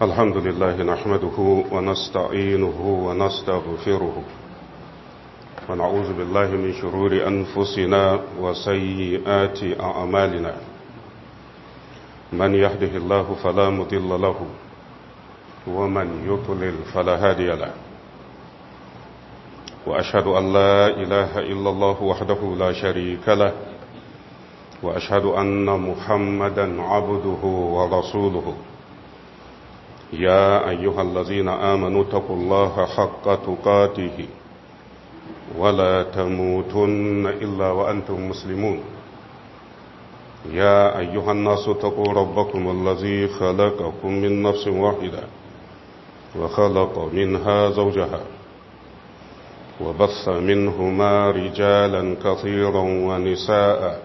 الحمد لله نحمده ونستعينه ونستغفره ونعوذ بالله من شرور أنفسنا وسيئات أعمالنا من يهده الله فلا مضل له ومن يضلل فلا هادي له وأشهد أن لا إله إلا الله وحده لا شريك له وأشهد أن محمدا عبده ورسوله يا أيها الذين آمنوا اتقوا الله حق تقاته ولا تموتن إلا وأنتم مسلمون يا أيها الناس اتقوا ربكم الذي خلقكم من نفس واحدة وخلق منها زوجها وبث منهما رجالا كثيرا ونساء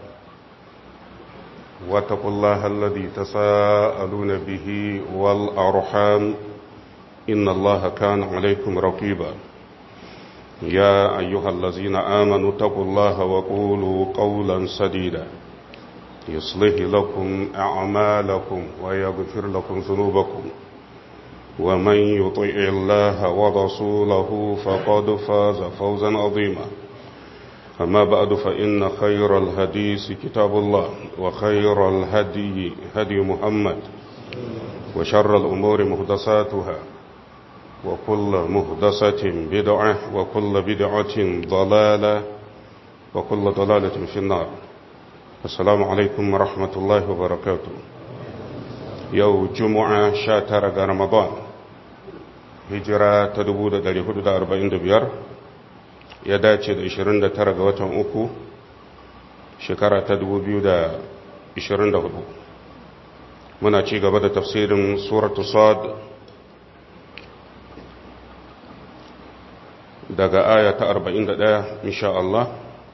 واتقوا الله الذي تساءلون به والأرحام إن الله كان عليكم رقيبا يا أيها الذين آمنوا اتقوا الله وقولوا قولا سديدا يصلح لكم أعمالكم ويغفر لكم ذنوبكم ومن يطع الله ورسوله فقد فاز فوزا عظيما أما بعد فإن خير الهديث كتاب الله وخير الهدي هدي محمد وشر الأمور مهدساتها وكل مهدسة بدعة وكل بدعة ضلالة وكل ضلالة في النار السلام عليكم ورحمة الله وبركاته يوم جمعة شاتر رمضان هجرة تدبود دلي حدود أربعين دبيار ya dace da 29 ga watan uku shekara ta 2024 muna ci gaba da tafsirin suratu sad daga aya ta 41 insha Allah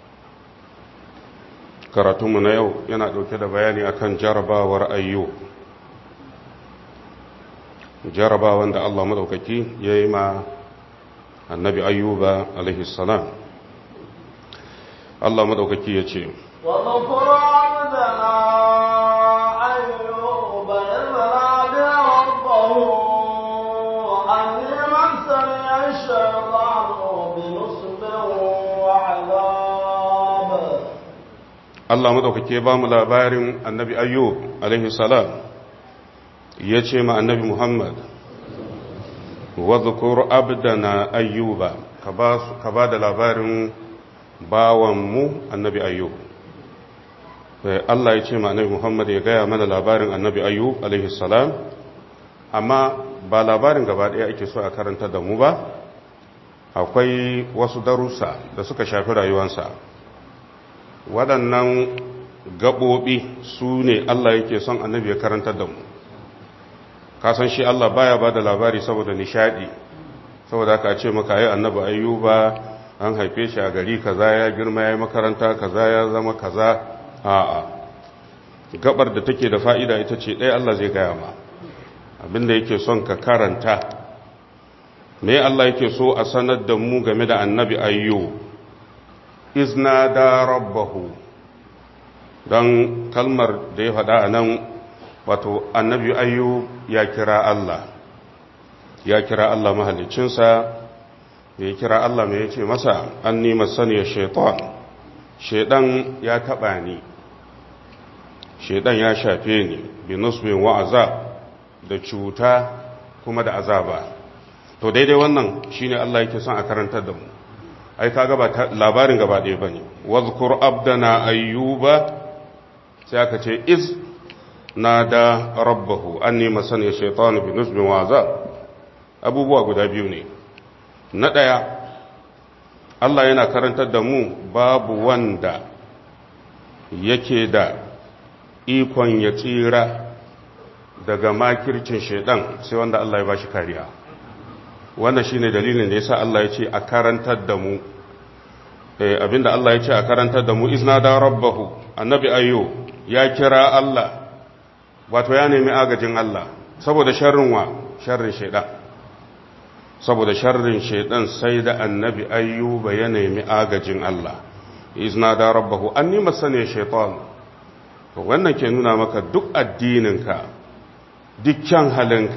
karatunmu na yau yana ɗauke da bayani akan jarabawar ayyu jarabawan da Allah madaukaki ya yi ma annabi ayyuba alaihi salam Allah madaukaki ya ce وذكر عبدنا أيوب إذ نادى ربه أني مسني الشيطان بنصب وعذاب Allah madaukaki ya ba mu labarin annabi ayyub alaihi salam ya ce ma annabi Muhammad wadhkur abdana ayyuba ka ba da labarin bawanmu annabi ayyub Allah ya ce ma annabi Muhammad ya gaya mana labarin annabi ayyub alaihi salam amma ba labarin gaba ɗaya ake so a karanta da mu ba akwai wasu darussa da suka shafi rayuwansa waɗannan gaɓoɓi su ne Allah yake son annabi ya karantar da mu kasan shi Allah baya ba da labari saboda nishadi saboda aka ce maka yi annabi ayyuba an haife shi a gari kaza ya girma ya yi makaranta kaza ya zama kaza a'a gabar da take da fa'ida ita ce ɗaya Allah zai gaya ma abinda yake son ka karanta me Allah yake so a sanar da mu game da annabi ayyu izna da rabbahu don kalmar da ya faɗa a nan wato annabi ayyu ya kira Allah ya kira Allah mahalicinsa ya kira Allah mai yace masa an nima saniyar shaitan shaidan ya taba ni shaidan ya shafe ni bi nusbin wa azab da cuta kuma da azaba to daidai wannan shine Allah yake son a karantar da mu ai kaga ba labarin gaba ɗaya bane wazkur abdana ayyuba sai aka ce iz nada rabbahu anni masani shaytanu bi nusbin wa azab abubuwa guda biyu ne na daya Allah yana karantar da mu babu wanda yake da ikon ya tsira daga makircin shaidan sai wanda Allah ya bashi kariya wannan shine dalilin da yasa Allah ya ce a karantar da mu eh abinda Allah ya ce a karantar da mu izna da rabbahu annabi ayyo ya kira Allah wato ya nemi agajin Allah saboda sharrin wa sharrin shaidan saboda sharrin shaidan sai da annabi ayyuba ya nemi agajin Allah izna da rabbahu anni masani shaitan to wannan ke nuna maka duk addininka dukkan halinka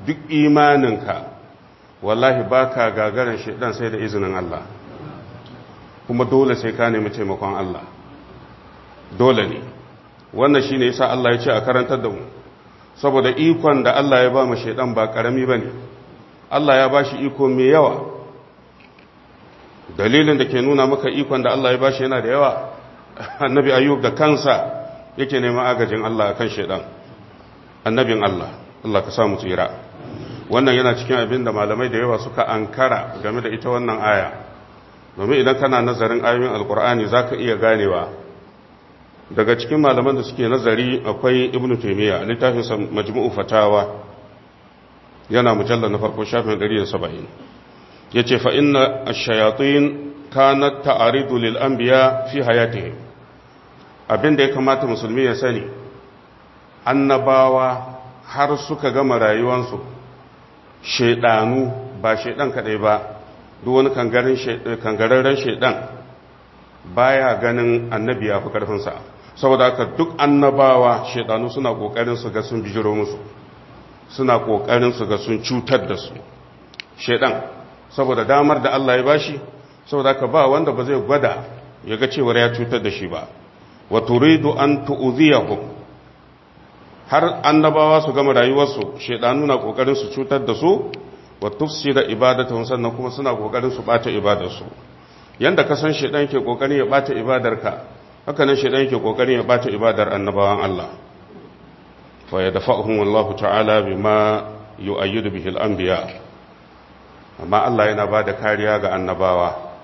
duk imaninka wallahi baka gagarin shaidan sai da izinin Allah kuma dole sai ka nemi taimakon Allah dole ne wannan shine yasa Allah ya ce a karantar da mu saboda ikon da Allah ya ba mu shaidan ba karami bane Allah ya bashi iko mai yawa dalilin da ke nuna maka ikon da Allah ya bashi yana da yawa annabi ayyub da kansa yake neman agajin Allah akan shaidan annabin Allah Allah ka samu tsira wannan yana cikin abin da malamai da yawa suka ankara game da ita wannan aya domin idan kana nazarin ayoyin alkur'ani zaka iya ganewa daga cikin malaman da suke nazari akwai ibn taymiya a littafinsa majmu'u fatawa yana mujallar na farko shafin 170 yace fa inna ash-shayatin kanat ta'aridu lil anbiya fi hayatihim abinda ya kamata musulmi ya sani annabawa har suka gama rayuwansu shedanu ba shedan kadai ba duk wani kangararren shedan baya ganin annabi ya fi karfinsa saboda haka duk annabawa shedanu suna kokarin su ga sun bijiro musu suna kokarin su ga sun cutar da su shedan saboda damar da Allah ya bashi saboda haka ba wanda ba zai gwada ya ga cewar ya cutar da shi ba wa turidu an tu'ziyahum har annabawa su gama rayuwarsu shedanu na kokarin su cutar da su wa tufsida ibadatuhum sannan kuma suna kokarin su bata ibadarsu yanda ka san shedan ke kokarin ya bata ibadarka haka nan shedan yake kokarin ya bata ibadar annabawan Allah fa yadfa'uhum wallahu ta'ala bima yu'ayyidu bihi al-anbiya amma Allah yana bada kariya ga annabawa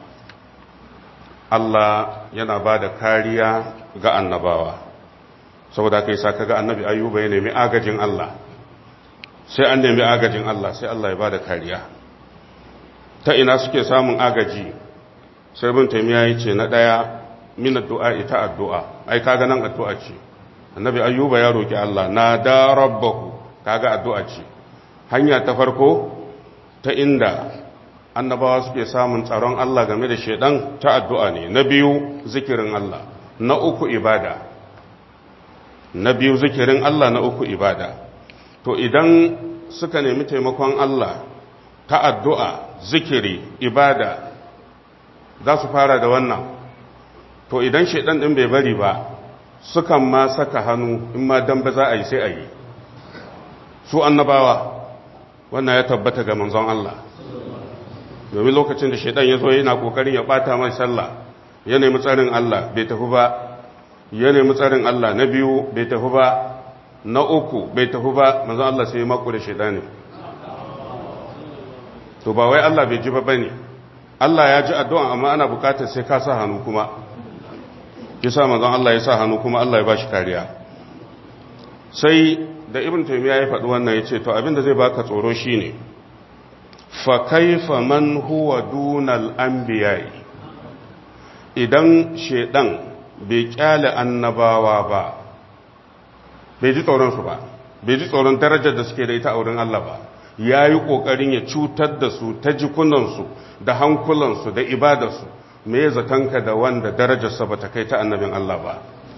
Allah yana bada kariya ga annabawa saboda kai sa kaga annabi ayyuba ya nemi agajin Allah sai an nemi agajin Allah sai Allah ya bada kariya ta ina suke samun agaji sai bin taimiya ya ce na ɗaya min addu'a ita addu'a ai kaga nan addu'a ce annabi ayyuba ya roki Allah na da rabbahu kaga addu'a ce hanya ta farko ta inda annabawa suke samun tsaron Allah game da shedan ta addu'a ne na biyu zikirin Allah na uku ibada na biyu zikirin Allah na uku ibada to idan suka nemi taimakon Allah ta addu'a zikiri ibada za su fara da wannan to idan shaidan ɗin bai bari ba sukan ma saka hannu in ma dan ba za a yi sai a yi su annabawa wannan ya tabbata ga manzon Allah domin lokacin da shaidan ya zo yana kokarin ya bata mai sallah ya nemi tsarin Allah bai tafi ba ya nemi tsarin Allah na biyu bai tafi ba na uku bai tafi ba manzon Allah sai ya maku da shaidani to ba wai Allah bai ji ba bane Allah ya ji addu'a amma ana bukatar sai ka sa hannu kuma kisa manzon Allah ya sa hannu kuma Allah ya bashi kariya sai da ibn taymiya ya faɗi wannan yace to abinda zai baka tsoro shine fa kaifa man huwa dunal anbiya'i idan shedan bai kyale annabawa ba bai ji tsoron su ba bai ji tsoron darajar da suke da ita a wurin Allah ba ya yi ƙoƙarin ya cutar da su ta jikunansu da hankulansu da ibadarsu me ya zatonka da wanda darajarsa ba ta kai ta annabin Allah ba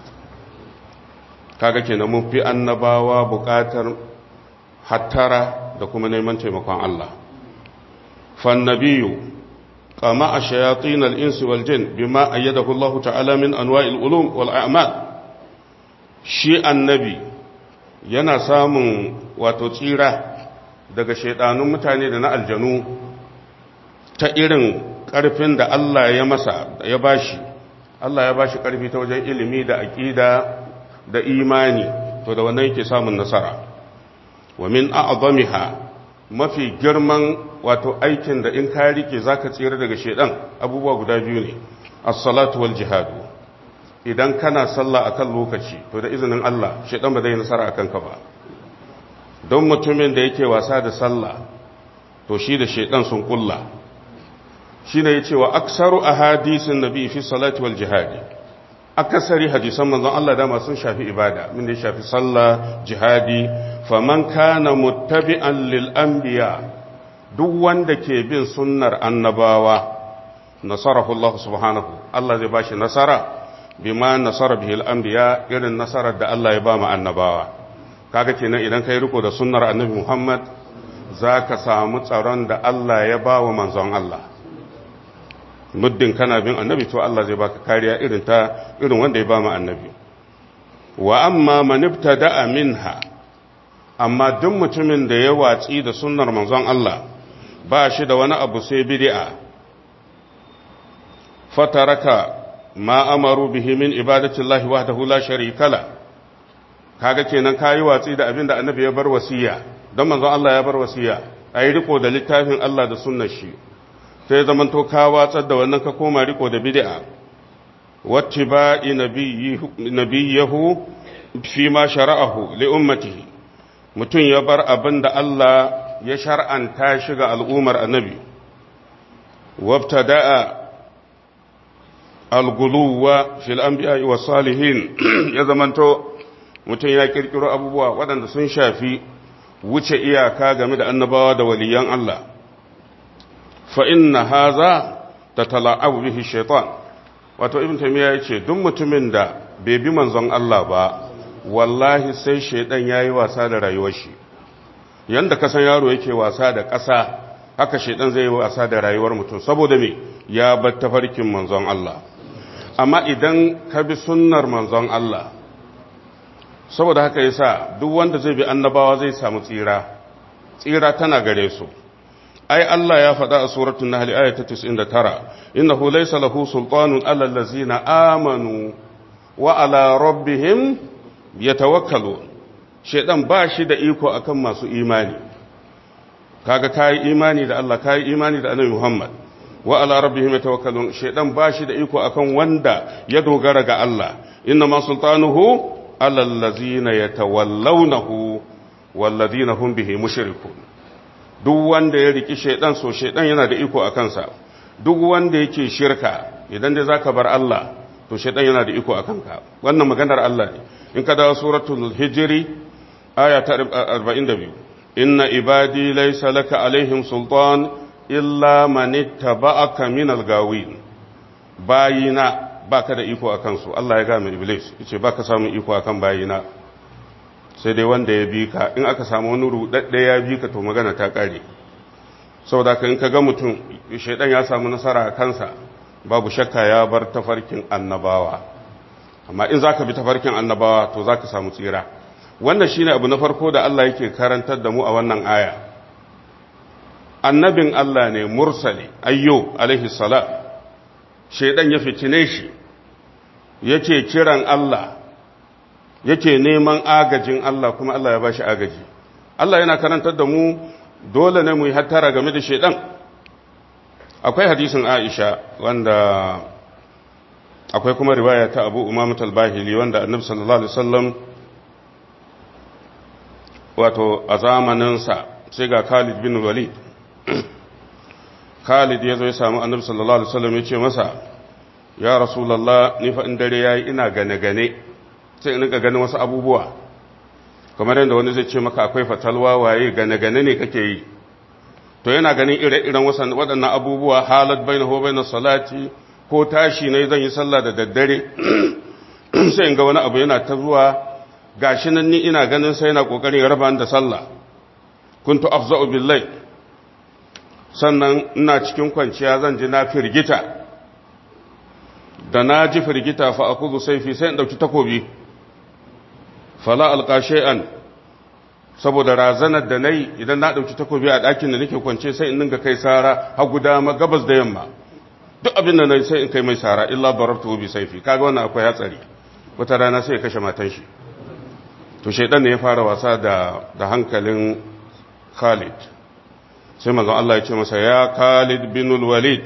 kaga kenan mun fi annabawa buƙatar hattara da kuma neman taimakon Allah fannabiyu kama a shayatin al'insu wal jin bima ayyadahu Allah ta'ala min anwa'il ulum wal a'mal shi annabi yana samun wato tsira daga shaidanun mutane da na aljanu ta irin ƙarfin da Allah ya masa ya bashi Allah ya bashi ƙarfi ta wajen ilimi da aƙida da imani to da wannan yake samun nasara wa min a'zamiha mafi girman wato aikin da in ka rike zaka tsira daga shaidan abubuwa guda biyu ne as-salatu wal jihad idan kana sallah akan lokaci to da izinin Allah shaidan ba zai nasara akan ka ba don mutumin da yake wasa da sallah to shi da shaidan sun kulla shi ne ya ce wa aksaru a hadisin nabi fi salati wal jihadi akasari hadisan manzon Allah dama sun shafi ibada min da ya shafi sallah jihadi faman kana muttabi'an lil anbiya duk wanda ke bin sunnar annabawa nasarahu Allah subhanahu Allah zai bashi nasara bima nasara bihil anbiya irin nasarar da Allah ya ba mu annabawa kaga kenan idan kai riko da sunnar annabi Muhammad za ka samu tsaron da Allah ya ba wa manzon Allah muddin kana bin annabi to Allah zai baka kariya irin ta irin wanda ya ba mu annabi wa amma man ibtada'a minha amma duk mutumin da ya watsi da sunnar manzon Allah ba shi da wani abu sai bid'a fataraka ma amaru bihi min ibadati Allah wahdahu la sharika la kaga kenan kayi watsi da abin da annabi ya bar wasiya don manzon Allah ya bar wasiya ayi riko da littafin Allah da sunnar shi sai zaman to ka watsar da wannan ka koma riko da bid'a wattiba'i nabiyyihu fi ma shara'ahu li ummatihi mutum ya bar abin da Allah ya shar'anta shi ga al'ummar annabi wabtada'a alguluwa fil anbiya'i was salihin ya zamanto mutum ya kirkiro abubuwa waɗanda sun shafi wuce iyaka game da annabawa da waliyan Allah fa inna haza tatala'abu bihi shaitan wato ibn taymiya yace duk mutumin da bai bi manzon Allah ba wallahi sai shaitan yayi wasa da rayuwar shi yanda kasan yaro yake wasa da ƙasa haka shaitan zai yi wasa da rayuwar mutum saboda me ya bar tafarkin manzon Allah amma idan ka bi sunnar manzon Allah saboda haka yasa duk wanda zai bi annabawa zai samu tsira tsira tana gare su ai Allah ya faɗa a suratul nahl ayat 99 innahu laysa lahu sultanun alal ladzina amanu wa ala rabbihim yatawakkalun shedan ba shi da iko akan masu imani kaga kai imani da Allah kai imani da Annabi Muhammad wa ala rabbihim yatawakkalun shedan ba shi da iko akan wanda ya dogara ga Allah inna ma sultanuhu alal ladzina yatawallawnahu wal ladzina hum bihi mushrikun duk wanda ya riki shedan so shedan yana da iko akan sa duk wanda yake shirka idan dai zaka bar Allah to shedan yana da iko akan ka wannan maganar Allah ne in ka dawo suratul hijri aya ta 42 inna ibadi laysa laka alaihim sultan illa man ittaba'aka minal gawin bayina baka da iko akan su Allah ya ga mu iblis yace baka samu iko akan bayina sai dai wanda ya bi ka in aka samu wani rudadde ya bi ka to magana ta kare saboda ka in ka ga mutum shaidan ya samu nasara a kansa babu shakka ya bar tafarkin annabawa amma in zaka bi tafarkin annabawa to zaka samu tsira wannan shine abu na farko da Allah yake karantar da mu a wannan aya annabin Allah ne mursali ayyo alaihi salam shaidan ya fitine shi yake kiran Allah yake neman agajin Allah kuma Allah ya bashi agaji Allah yana karantar da mu dole ne mu yi hattara game da shaidan akwai hadisin Aisha wanda akwai kuma riwaya ta Abu Umamah al-Bahili wanda Annabi sallallahu alaihi wasallam wato a zamaninsa sai ga Khalid bin Walid Khalid ya zo ya samu Annabi sallallahu alaihi wasallam ya ce masa ya Rasulullah ni fa in dare yayi ina gane gane sai in ga ganin wasu abubuwa kamar yadda wani zai ce maka akwai fatalwa waye gane gane ne kake yi to yana ganin ire-iren waɗannan abubuwa halat baina ho baina salati ko tashi ne zan yi sallah da daddare sai in ga wani abu yana ta zuwa gashi nan ni ina ganin sai yana kokarin raba da sallah kuntu afza'u billahi sannan ina cikin kwanciya zan ji na firgita da na ji firgita fa akuzu saifi sai in dauki takobi fala alqa shay'an saboda razanar da nayi idan na dauki takobi a ɗakin da nake kwance sai in dinga kai sara hagu dama gabas da yamma duk abin da nayi sai in kai mai sara illa darabtu bi saifi kaga wannan akwai hatsari wata rana sai ya kashe matan shi to shaydan ne ya fara wasa da da hankalin Khalid sai manzon Allah ya ce masa ya Khalid bin Walid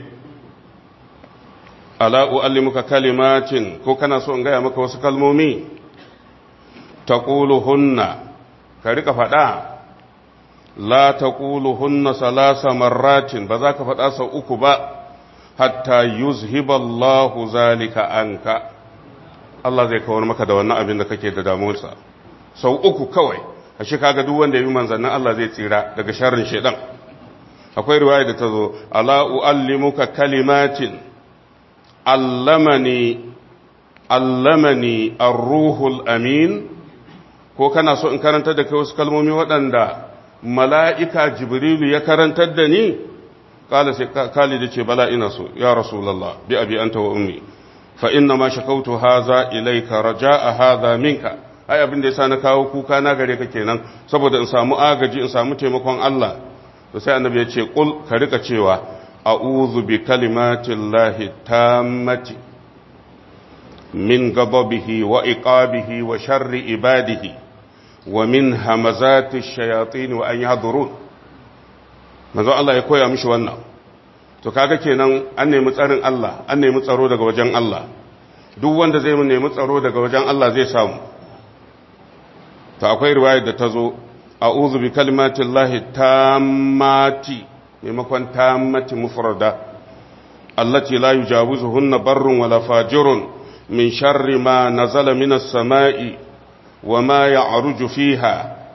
ala uallimuka kalimatin ko kana so in gaya maka wasu kalmomi taquluhunna ka rika faɗa la taquluhunna salasa marratin ba za ka faɗa sau uku ba hatta yuzhiba Allahu zalika anka Allah zai kawar maka da wannan abin da kake da damuwarsa sau uku kawai ashe kaga duk wanda ya yi manzannin Allah zai tsira daga sharrin shedan akwai riwaya da ta zo ala uallimuka kalimatin allamani allamani ar-ruhul amin ko kana so in karanta da kai wasu kalmomi waɗanda mala'ika jibrilu ya karantar da ni kala sai khalid ce bala ina so ya rasulullah bi abi anta wa ummi fa inna ma shakautu haza ilayka raja'a hadha minka ai abin da yasa na kawo kuka na gare ka kenan saboda in samu agaji in samu taimakon Allah to sai annabi ya ce qul ka rika cewa a'udhu bi kalimatillahi tammati min ghadabihi wa iqabihi wa sharri ibadihi wa min hamazati shayatin wa an yahdurun manzo Allah ya koya mishi wannan to kaga kenan an nemi tsarin Allah an nemi tsaro daga wajen Allah duk wanda zai nemi tsaro daga wajen Allah zai samu to akwai riwayar da ta zo a'udhu bi kalimatillahi tammati maimakon tammati mufrada allati la yujawizuhunna barrun wala fajirun min sharri ma nazala minas sama'i wa ma ya'ruju fiha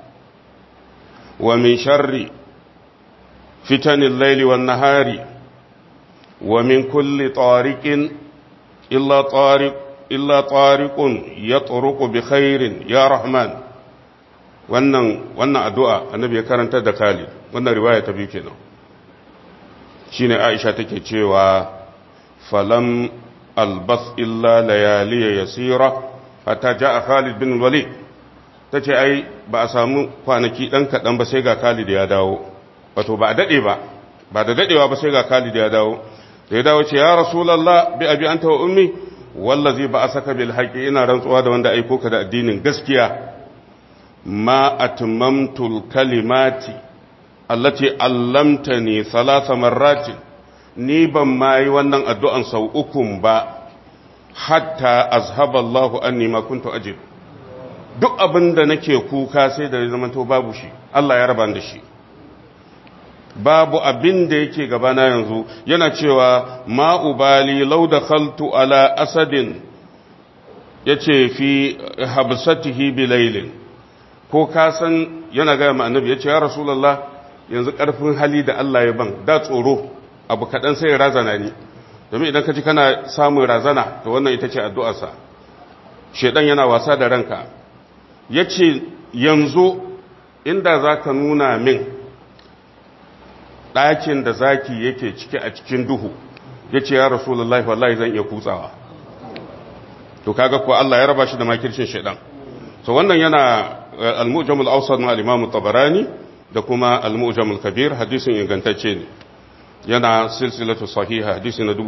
wa min sharri fitanil layli wan nahari wa min kulli tariqin illa tariq illa tariqun yatruqu bi khairin ya rahman wannan wannan addu'a annabi ya karanta da Khalid wannan riwaya ta biyu kenan shine Aisha take cewa falam albas illa layaliya yasira hatta jaa Khalid bin Walid tace ai ba a samu kwanaki dan kadan ba sai ga Khalid ya dawo wato ba a dade ba ba da dadewa ba sai ga Khalid ya dawo da ya dawo ce ya rasulullah bi abi anta wa ummi wallazi ba asaka bil haqi ina rantsuwa da wanda aiko ka da addinin gaskiya ma atmamtul kalimati allati allamtani thalatha marratin ni ban ma yi wannan addu'an sau ukun ba hatta azhaba Allahu anni ma kuntu ajib duk abin da nake kuka sai da zaman to babu shi Allah ya raba da shi babu abin da yake gabana yanzu yana cewa ma ubali law dakhaltu ala asadin yace fi habsatihi bilailin ko ka san yana gaya ma annabi ya ce ya rasulallah yanzu ƙarfin hali da Allah ya ban da tsoro abu kaɗan sai razana ni domin idan ka ji kana samun razana to wannan ita ce addu'arsa shaidan yana wasa da ranka ya ce yanzu inda za ka nuna min ɗakin da zaki yake ciki a cikin duhu ya ce ya rasulallah wallahi zan iya kutsawa to kaga kuwa Allah ya raba shi da makircin shaidan so wannan yana al-mu'jam al-awsat na al-imam tabarani da kuma al-mu'jam al-kabir hadisin ingantacce ne yana silsilatu sahiha hadisi na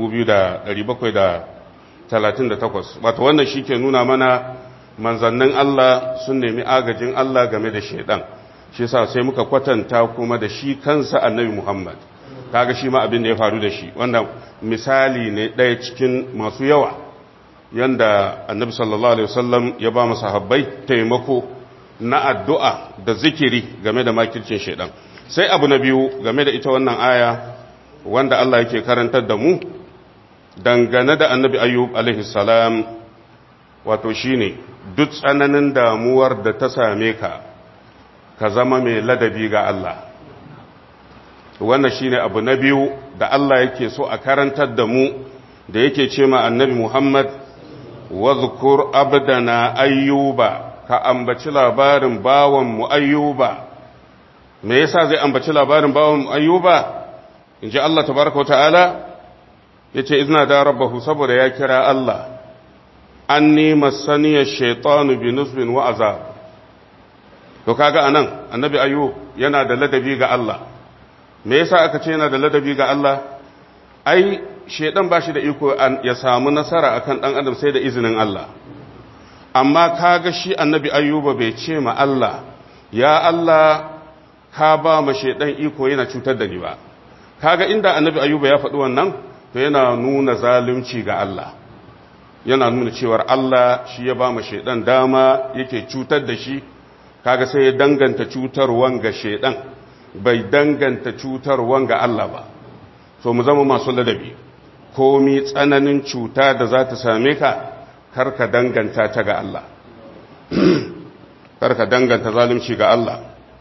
2738 wato wannan shike nuna mana manzannin Allah sun nemi agajin Allah game da shedan shi yasa sai muka kwatanta kuma da shi kansa annabi Muhammad kaga shi ma abin da ya faru da shi wannan misali ne ɗaya cikin masu yawa yanda annabi sallallahu alaihi wasallam ya ba mu sahabbai taimako na addu'a da zikiri game da makircin shaidan sai abu na biyu game da ita wannan aya wanda Allah yake karantar da mu dangane da annabi ayyub alaihi salam wato shine duk tsananin damuwar da ta same ka ka zama mai ladabi ga Allah wannan shine abu na biyu da Allah yake so a karantar da mu da yake ce ma annabi Muhammad wadhkur abdana ayyuba ka ambaci labarin bawan mu ayyuba me yasa zai ambaci labarin bawan mu ayyuba inji Allah tabaraka wataala yace izna da rabbahu saboda ya kira Allah anni masaniya shaytanu bi nusbin wa azab to kaga anan annabi ayyub yana da ladabi ga Allah me yasa aka ce yana da ladabi ga Allah ai shedan bashi da iko ya samu nasara akan dan adam sai da izinin Allah amma kaga shi annabi ayyuba bai ce ma Allah ya Allah ka ba ma shedan iko yana cutar da ni ba kaga inda annabi ayyuba ya faɗi wannan to yana nuna zalunci ga Allah yana nuna cewar Allah shi ya ba ma shedan dama yake cutar da shi kaga sai ya danganta cutarwan ga shedan bai danganta cutarwan ga Allah ba so mu zama masu ladabi komi tsananin cuta da za ta same ka karka danganta ta ga Allah karka danganta zalunci ga Allah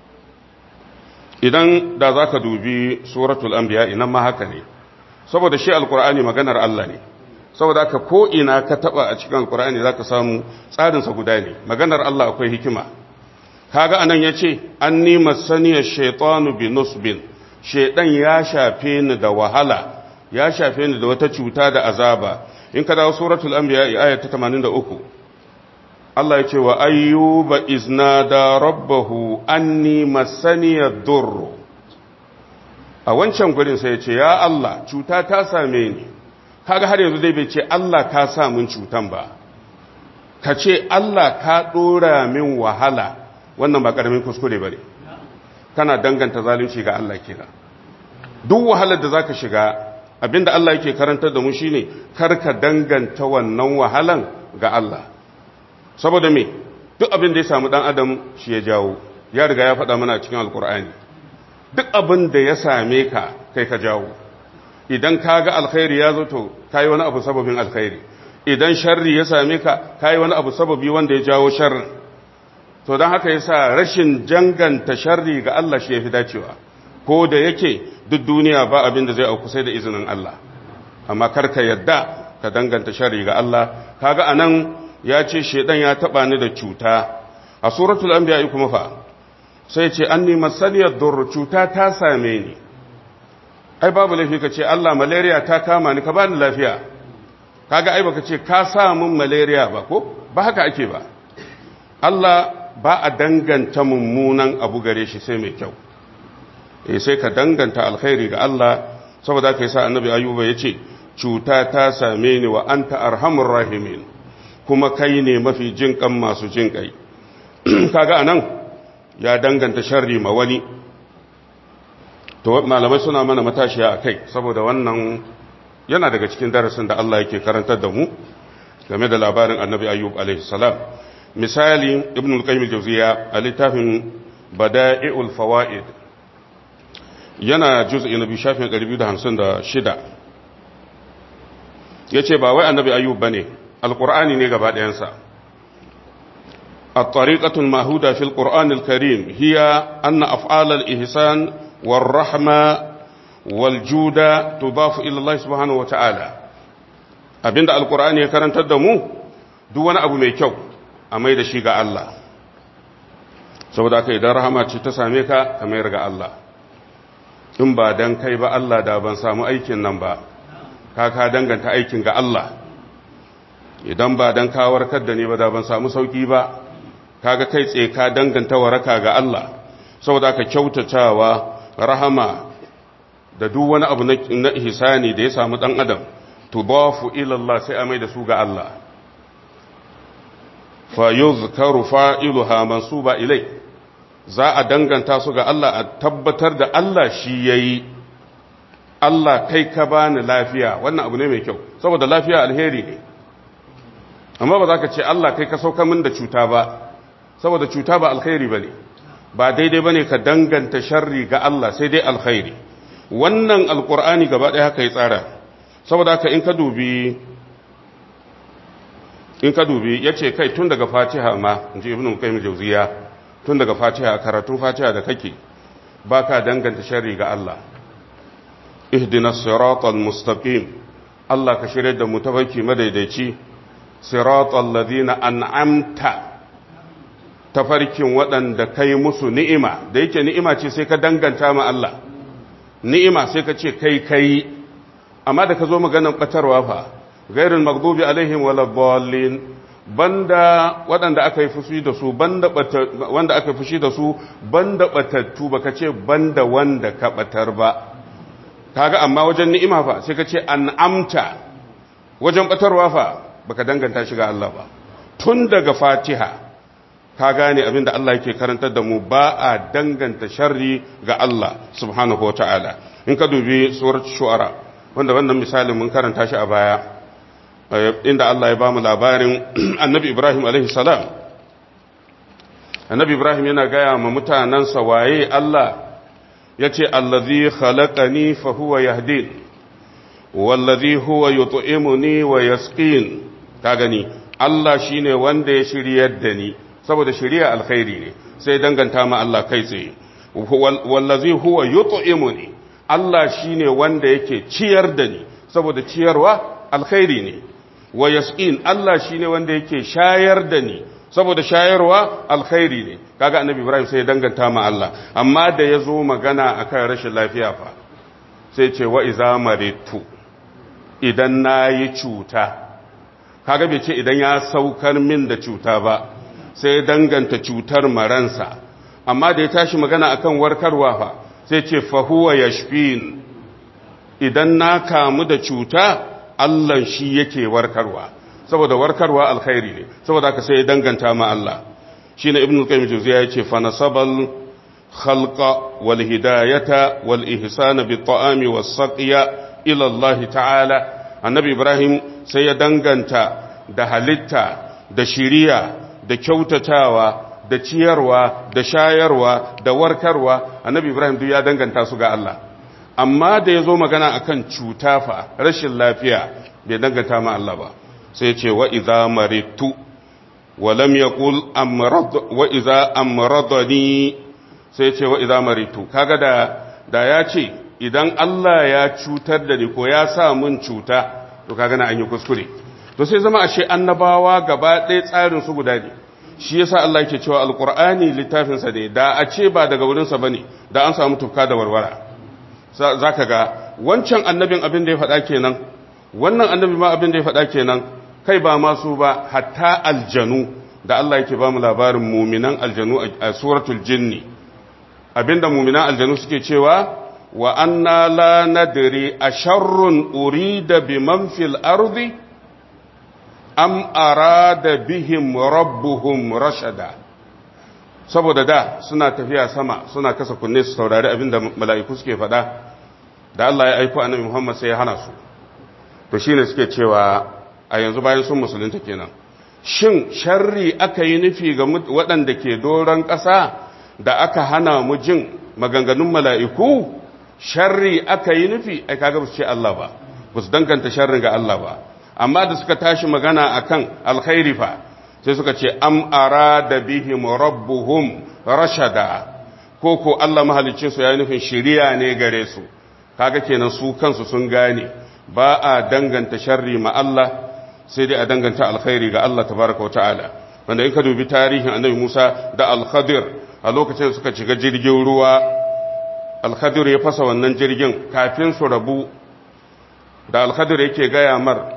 idan da za ka dubi suratul anbiya inan ma haka ne saboda shi alkur'ani maganar Allah ne saboda haka ko ina ka taba a cikin alkur'ani za ka samu tsarinsa guda ne maganar Allah akwai hikima kaga anan yace anni masaniya shaytanu bi nusbin shaydan ya shafe ni da wahala ya shafe ni da wata cuta da azaba in ka dawo suratul anbiya ayat ta 83 Allah ya ce wa ayyuba iznada rabbahu anni masaniya durr a wancan gurin sai ya ce ya Allah cuta ta same ni kaga har yanzu dai bai ce Allah ka sa min cutan ba ka ce Allah ka dora min wahala wannan ba karamin kuskure bane kana danganta zalunci ga Allah kenan duk wahalar da zaka shiga abinda Allah yake karantar da mu shine karka danganta wannan wahalan ga Allah saboda me duk abin da ya samu dan adam shi ya jawo ya riga ya faɗa mana cikin alkur'ani duk abin da ya same ka kai ka jawo idan ka ga alkhairi ya zo to kai wani abu sababin alkhairi idan sharri ya same ka kai wani abu sababi wanda ya jawo sharrin to don haka yasa rashin janganta sharri ga Allah shi yafi dacewa ko da yake duk duniya ba abin da zai auku sai da izinin Allah amma kar ka yadda ka danganta sharri ga Allah kaga anan ya ce shedan ya taba ni da cuta a suratul anbiya kuma fa sai ce anni masaniyad dur cuta ta same ni ai babu laifi ka ce Allah malaria ta kama ni ka bani lafiya kaga ai baka ce ka sa mun malaria ba ko ba haka ake ba Allah ba a danganta mummunan abu gare shi sai mai kyau eh sai ka danganta alkhairi ga Allah saboda kai sa annabi ayuba yace cuta ta same ni wa anta arhamur rahimin kuma kai ne mafi jinkan masu jinkai kaga anan ya danganta sharri ma wani to malamai suna mana matashiya akai saboda wannan yana daga cikin darasin da Allah yake karantar da mu game da labarin annabi ayyub alaihi salam misali ibn al-qayyim al-jawziya a littafin bada'i'ul fawaid yana juz'i na biyu shafin 256 yace ba wai annabi ayyub bane alqur'ani ne gaba ɗayansa الطريقة المهودة في القرآن الكريم هي أن أفعال الإحسان والرحمة والجود تضاف إلى الله سبحانه وتعالى أبين القرآن يكرن تدمو دون أبو ميكو أما إذا شيء الله saboda aka idan rahama ce ta same ka ka mayar ga Allah in ba dan kai ba Allah da ban samu aikin nan ba ka ka danganta aikin ga Allah idan ba dan ka warkar da ni ba da ban samu sauki ba kaga kai tsaye ka danganta waraka ga Allah saboda aka kyautatawa rahama da duk wani abu na ihsani da ya samu dan adam tudafu ila Allah sai a mai da su ga Allah fa yuzkaru fa'iluha mansuba ilai za a danganta su ga Allah a tabbatar da Allah shi yayi Allah kai ka bani lafiya wannan abu ne mai kyau saboda lafiya alheri ne amma ba za ka ce Allah kai ka sauka min da cuta ba saboda cuta ba alkhairi bane ba daidai bane ka danganta sharri ga Allah sai dai alkhairi wannan alqur'ani gaba ɗaya haka ya tsara saboda haka in ka dubi in ka dubi yace kai tun daga Fatiha ma inji Ibn Qayyim Jawziya tun daga Fatiha karatun Fatiha da kake baka danganta sharri ga Allah ihdinas siratal mustaqim Allah ka shirye da mu tafarki madaidaici siratal ladina an'amta tafarkin waɗanda kai musu ni'ima da yake ni'ima ce sai ka danganta ma Allah ni'ima sai ka ce kai kai amma da ka zo maganar batarwa fa gairin magdubi alaihim wala dallin banda waɗanda aka yi fushi da su banda wanda aka yi fushi da su banda batattu baka ce banda wanda ka batar ba kaga amma wajen ni'ima fa sai ka ce an'amta wajen batarwa fa baka danganta shi ga Allah ba tun daga Fatiha ka gane abinda Allah yake karantar da mu ba a danganta sharri ga Allah subhanahu wata'ala in ka dubi surat shu'ara wanda wannan misalin mun karanta shi a baya inda Allah ya bamu labarin annabi Ibrahim alaihi salam annabi Ibrahim yana gaya ma mutanansa waye Allah yace allazi khalaqani fa huwa yahdin wallazi huwa yut'imuni wa yasqin ka gani Allah shine wanda ya shiryar da ni saboda shari'a alkhairi ne sai danganta ma Allah kai tsaye wallazi huwa yut'imuni Allah shine wanda yake ciyar da ni saboda ciyarwa alkhairi ne wa yasqin Allah shine wanda yake shayar da ni saboda shayarwa alkhairi ne kaga annabi ibrahim sai ya danganta ma Allah amma da ya zo magana akan rashin lafiya fa sai ce wa iza maritu idan nayi cuta kaga bai ce idan ya saukar min da cuta ba sai ya danganta cutar maransa amma da ya tashi magana akan warkarwa fa sai ce fa huwa yashfin idan na kamu da cuta Allah shi yake warkarwa saboda warkarwa alkhairi ne saboda haka sai ya danganta ma Allah shine ibnu qayyim jawziya yace fa nasabal khalqa wal hidayata wal ihsana bit ta'ami was saqiya ila Allah ta'ala annabi ibrahim sai ya danganta da halitta da shiriya da kyautatawa da ciyarwa da shayarwa da warkarwa annabi ibrahim duk ya danganta su ga Allah amma da ya zo magana akan cuta fa rashin lafiya bai danganta ma Allah ba sai ce wa idza maritu wa lam yaqul amrad wa idza amradani sai ce wa idza maritu kaga da da ya ce idan Allah ya cutar da ni ko ya sa mun cuta to kaga na an yi kuskure to sai zama ashe annabawa gaba ɗaya tsarin su guda ne shi yasa Allah yake cewa alqur'ani littafin sa ne da a ce ba daga wurin sa bane da an samu tufka da warwara zaka ga wancan annabin abin da ya faɗa kenan wannan annabi ma abin da ya faɗa kenan kai ba masu ba hatta aljanu da Allah yake ba mu labarin muminan aljanu a suratul jinni abinda muminan aljanu suke cewa wa anna la nadri asharrun urida biman fil ardi am arada bihim rabbuhum rashada saboda da suna tafiya sama suna kasa kunne su saurari abinda mala'iku suke faɗa da Allah ya aiko annabi Muhammad sai ya hana su to shine suke cewa a yanzu bayan sun musulunta kenan shin sharri aka yi nufi ga waɗanda ke doron ƙasa da aka hana mu jin maganganun mala'iku sharri aka yi nufi ai kaga ba su ce Allah ba ba su danganta sharrin ga Allah ba amma da suka tashi magana akan alkhairi fa sai suka ce am arada bihim rabbuhum rashada ko ko Allah mahalicin su ya nufin shiriya ne gare su kaga kenan su kansu sun gane ba a danganta sharri ma Allah sai dai a danganta alkhairi ga Allah tabaraka wa ta'ala wanda in ka dubi tarihin annabi Musa da al-Khadir a lokacin suka shiga jirgin ruwa al-Khadir ya fasa wannan jirgin kafin su rabu da al-Khadir yake gaya mar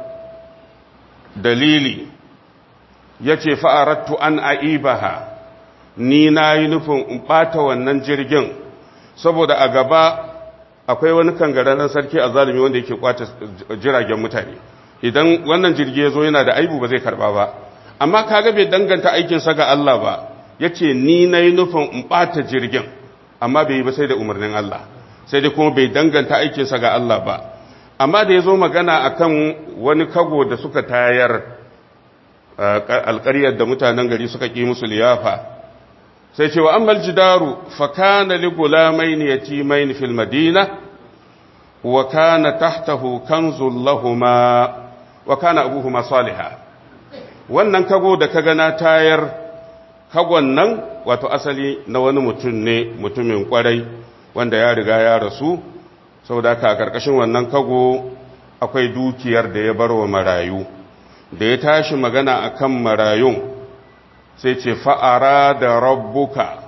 dalili yace fa'arattu an aibaha ni nayi nufin in bata wannan jirgin saboda a gaba akwai wani kangararren sarki a zalimi wanda yake kwace jiragen mutane idan wannan jirgi ya zo yana da aibu ba zai karba ba amma kaga bai danganta aikinsa ga Allah ba ya ce ni na yi nufin in ɓata jirgin amma bai yi ba sai da umarnin Allah sai dai kuma bai danganta aikinsa ga Allah ba amma da ya zo magana a kan wani kago da suka tayar alƙaryar da mutanen gari suka ƙi musu liyafa sai ce wa ammal jidaru fa kana li gulamaini yatimaini fil madina wa kana tahtahu kanzul lahumā wa kana abuhuma saliha wannan kago da kaga na tayar kagon nan wato asali na wani mutum ne mutumin kwarai wanda ya riga ya rasu saboda ka karkashin wannan kago akwai dukiyar da ya bar wa marayu da ya tashi magana akan marayun sai ce fa'ara da rabbuka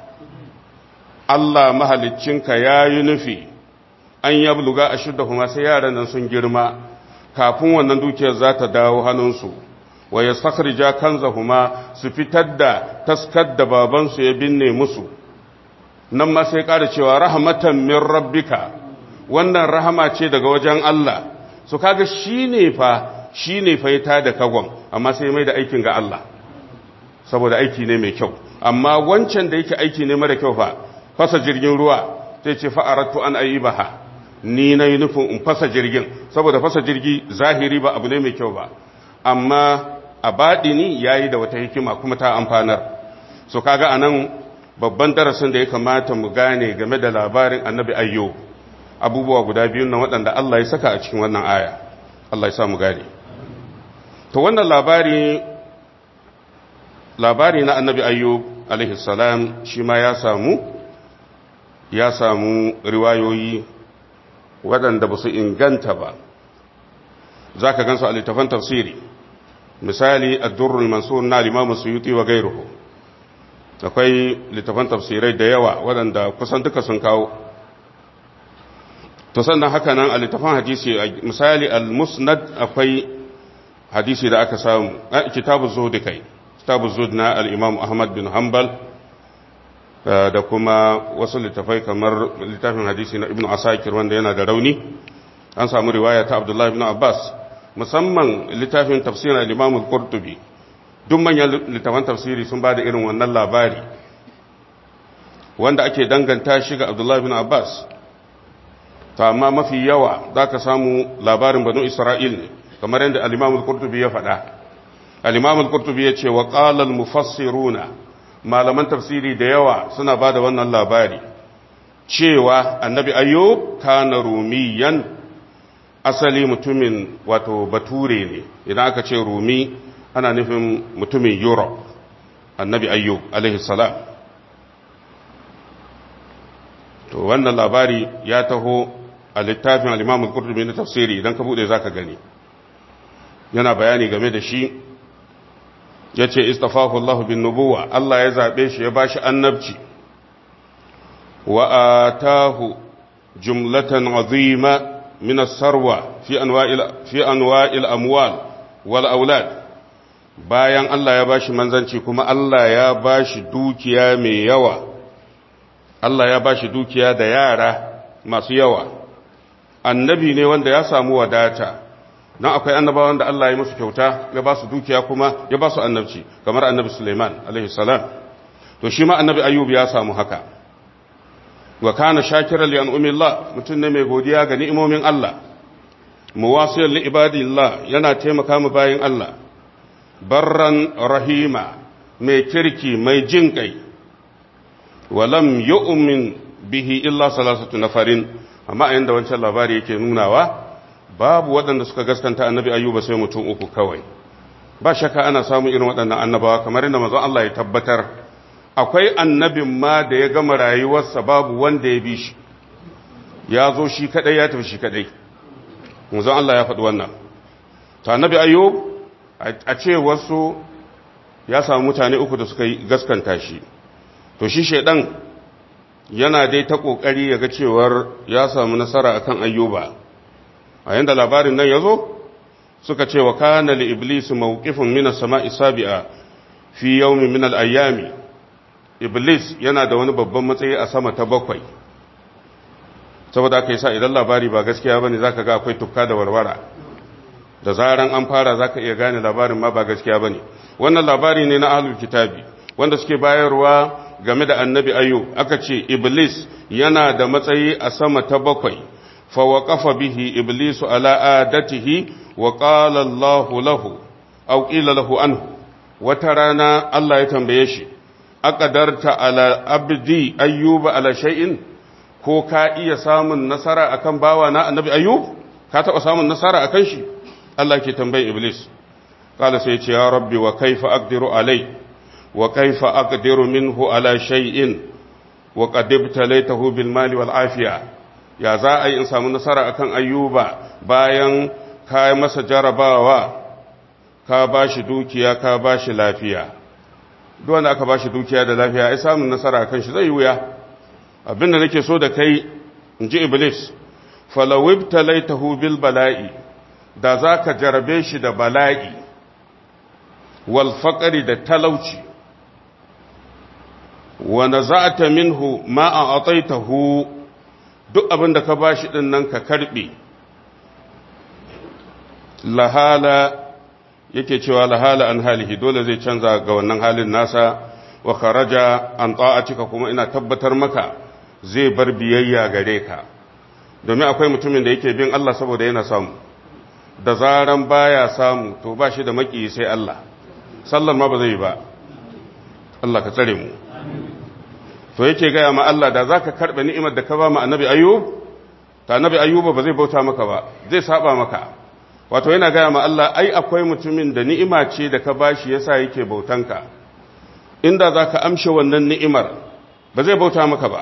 Allah mahaliccinka ya yi nufi an yabluga a shidda kuma sai yaran nan sun girma kafin wannan dukiyar za ta dawo hannunsu wa ya sakharja kanzahuma su fitar da taskar da babansu ya binne musu nan ma sai ƙara cewa rahmatan min rabbika wannan rahama ce daga wajen Allah su kaga shine fa shine fa ya da kagon amma sai mai da aikin ga Allah saboda aiki ne mai kyau amma wancan da yake aiki ne mara kyau fa fasa jirgin ruwa sai ce fa'aratu an ayibaha ni na yi nufin in fasa jirgin saboda fasa jirgi zahiri ba abu ne mai kyau ba amma a baɗini ya yi da wata hikima kuma ta amfanar so kaga a nan babban darasin da ya kamata mu gane game da labarin annabi ayyo abubuwa guda biyu na waɗanda Allah ya saka a cikin wannan aya Allah ya sa mu gane to wannan labari labari na annabi ayyo alaihi salam shi ma ya samu ya samu riwayoyi waɗanda ba su inganta ba za ka gansu a littafan tafsiri misali ad-durrul mansur na al-imam suyuti wa gairuhu akwai littafan tafsirai da yawa waɗanda kusan duka sun kawo to sannan haka nan a littafan hadisi misali al-musnad akwai hadisi da aka samu kitabu zuhud kai kitabu zuhud na al-imam ahmad bin hanbal da kuma wasu littafai kamar littafin hadisi na ibnu asakir wanda yana da rauni an samu riwaya ta abdullahi ibn abbas musamman littafin tafsirin al-imam al-qurtubi duk manyan littafan tafsiri sun ba da irin wannan labari wanda ake danganta shi ga abdullahi ibn abbas ta amma mafi yawa za ka samu labarin banu isra'il ne kamar yadda al-imam al-qurtubi ya faɗa al-imam al-qurtubi ya ce wa qala al-mufassiruna malaman tafsiri da yawa suna ba da wannan labari cewa annabi ayyub kana rumiyan asali mutumin wato bature ne idan aka ce rumi ana nufin mutumin europe annabi ayyub alaihi salam to wannan labari ya taho a littafin al-imam al-qurtubi na tafsiri idan ka bude zaka gani yana bayani game da shi yace istafahu Allah bin nubuwa Allah ya zabe shi ya bashi annabci wa atahu jumlatan azima min as-sarwa fi anwa'il fi anwa'il amwal wal aulad bayan Allah ya bashi manzanci kuma Allah ya bashi dukiya mai yawa Allah ya bashi dukiya da yara masu yawa annabi ne wanda ya samu wadata nan akwai annabawan da Allah ya musu kyauta ya ba su dukiya kuma ya ba su annabci kamar annabi Suleiman alaihi salam to shi ma annabi Ayyub ya samu haka wa kana shakiran li an'umillah mutum ne mai godiya ga ni'imomin Allah muwasiyan li ibadillah yana taimaka mu bayin Allah barran rahima mai kirki mai jin kai walam yu'min bihi illa salasatu nafarin amma a yanda wancan labari yake nunawa babu waɗanda suka gaskanta annabi ayyuba sai mutum uku kawai ba shakka ana samun irin waɗannan annabawa kamar yadda manzon Allah ya tabbatar akwai annabin ma da ya gama rayuwarsa babu wanda ya bi shi ya zo shi kadai ya tafi shi kadai manzon Allah ya faɗi wannan to annabi ayyub a ce wasu ya samu mutane uku da suka gaskanta shi to shi shaidan yana dai ta kokari ya ga cewar ya samu nasara akan ayyuba a yanda labarin nan ya zo suka ce wa kana li iblis mawqifun min as-sama'i sabi'a fi yawmin min al-ayyami iblis yana da wani babban matsayi a sama ta bakwai saboda aka yasa idan labari ba gaskiya bane zaka ga akwai tukka da warwara da zaran an fara zaka iya gane labarin ma ba gaskiya bane wannan labari ne na ahlul kitabi wanda suke bayarwa game da annabi ayyub aka ce iblis yana da matsayi a sama ta bakwai fa waqafa bihi iblisu ala adatihi wa qala Allahu lahu aw qila lahu anhu wata rana Allah ya tambaye shi aqadarta ala abdi ayyuba ala shay'in ko ka iya samun nasara akan bawa na annabi ayyub ka taba samun nasara akan shi Allah ke tambaye iblis kala sai ce ya rabbi wa kaifa aqdiru alai wa kaifa aqdiru minhu ala shay'in wa qad ibtalaytahu bil mali wal afiya ya za a yi in samu nasara akan ayyuba bayan ka masa jarabawa ka bashi dukiya ka bashi lafiya duk wanda aka bashi dukiya da lafiya ai samun nasara akan shi zai wuya abinda nake so da kai in ji iblis falawib talaitahu bil bala'i da za ka jarabe shi da bala'i wal faƙari da talauci wanda za ta minhu ma a ataitahu duk abin da ka ba shi ɗin nan ka karɓe lahala yake cewa lahala an halihi dole zai canza ga wannan halin nasa wa kharaja an ta'atika kuma ina tabbatar maka zai bar biyayya gare ka domin akwai mutumin da yake bin Allah saboda yana samu da zaran baya samu to ba shi da maki sai Allah sallar ma ba zai ba Allah ka tsare mu to yake gaya ma Allah da zaka karbe ni'imar da ka ba mu annabi ayyub ta annabi ayyub ba zai bauta maka ba zai saba maka wato yana gaya ma Allah ai akwai mutumin da ni'ima ce da ka bashi yasa yake bautanka inda zaka amshe wannan ni'imar ba zai bauta maka ba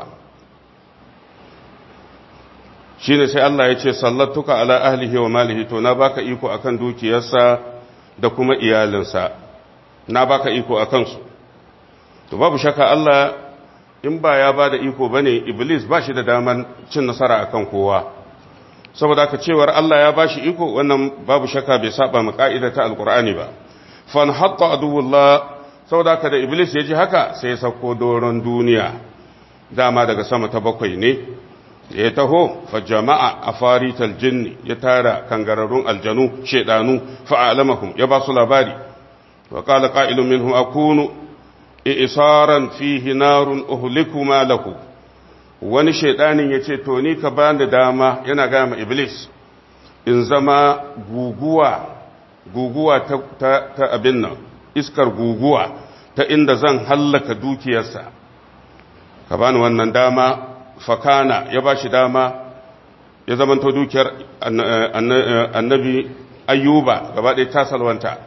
shine sai Allah ya ce sallatuka ala ahlihi wa malihi to na baka iko akan dukiyarsa da kuma iyalinsa na baka iko a kansu to babu shaka Allah in ba ya ba da iko bane iblis ba shi da daman cin nasara akan kowa saboda haka cewar Allah ya bashi iko wannan babu shaka bai saba mu ka'ida ta alqur'ani ba fan hatta aduwullah saboda haka da iblis ya ji haka sai ya sauko doron duniya dama daga sama ta bakwai ne ya taho fa jama'a afarital jinni ya tara kangararrun aljanu shedanu fa alamahum ya ba su labari wa qala qa'ilun minhum akunu isaran fihi narun uhliku ma lahu wani shedanin yace to ni ka bani dama yana ga ma iblis in zama guguwa guguwa ta, ta, ta abin nan iskar guguwa ta inda zan hallaka dukiyarsa ka bani wannan dama fakana ya ba shi dama ya zamanto dukiyar annabi ayyuba gaba ɗaya ta salwanta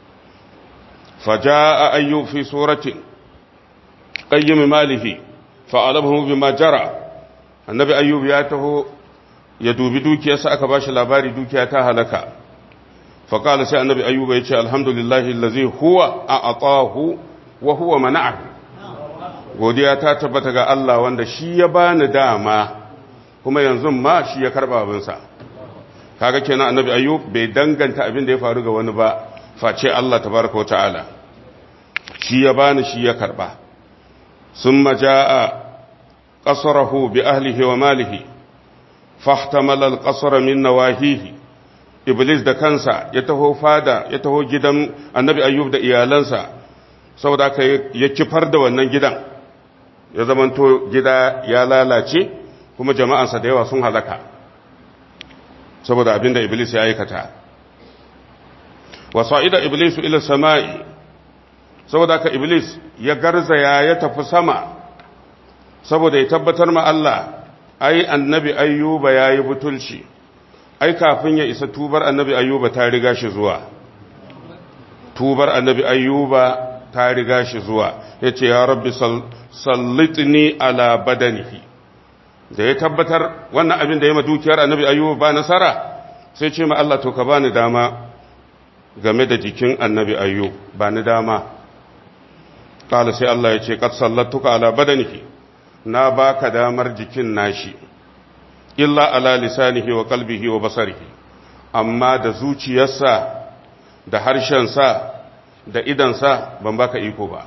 faja a ayyub fi suratin ƙayyami malihi fa'alabahu bi jara annabi ayyub ya taho ya dubi dukiyarsa aka ba shi labari dukiya ta halaka faƙala sai annabi ayyuba ya ce alhamdulillahi lazi huwa a atahu wa huwa mana'ahu godiya ta tabbata ga Allah wanda shi ya bani dama kuma yanzu ma shi ya karba abinsa kaga kenan annabi ayyub bai danganta abin da ya faru ga wani ba face Allah tabaraka wa ta'ala shi ya bani shi ya karba summa jaa qasrahu bi ahlihi wa malihi fahtamala al-qasra min nawahihi iblis da kansa ya taho fada ya taho gidan annabi ayyub da iyalansa saboda ka ya kifar da wannan gidan ya zamanto gida ya lalace kuma jama'ansa da yawa sun halaka saboda abinda iblis ya aikata wasa'ida iblisu ila sama'i saboda ka iblis ya garzaya ya tafi sama saboda ya tabbatar ma Allah ai annabi ayyuba yayi butulci ai kafin ya isa tubar annabi ayyuba ta riga shi zuwa tubar annabi ayyuba ta riga shi zuwa yace ya rabbi sallitni ala badanihi da ya tabbatar wannan abin da ya ma dukiyar annabi ayyuba ba nasara sai ce ma Allah to ka bani dama game da jikin annabi ayyub ba ni dama kala sai Allah ya ce kad sallatuka ala badanihi na baka damar jikin nashi illa ala lisanihi wa qalbihi wa basarihi amma da zuciyarsa da harshensa da idansa ban baka iko ba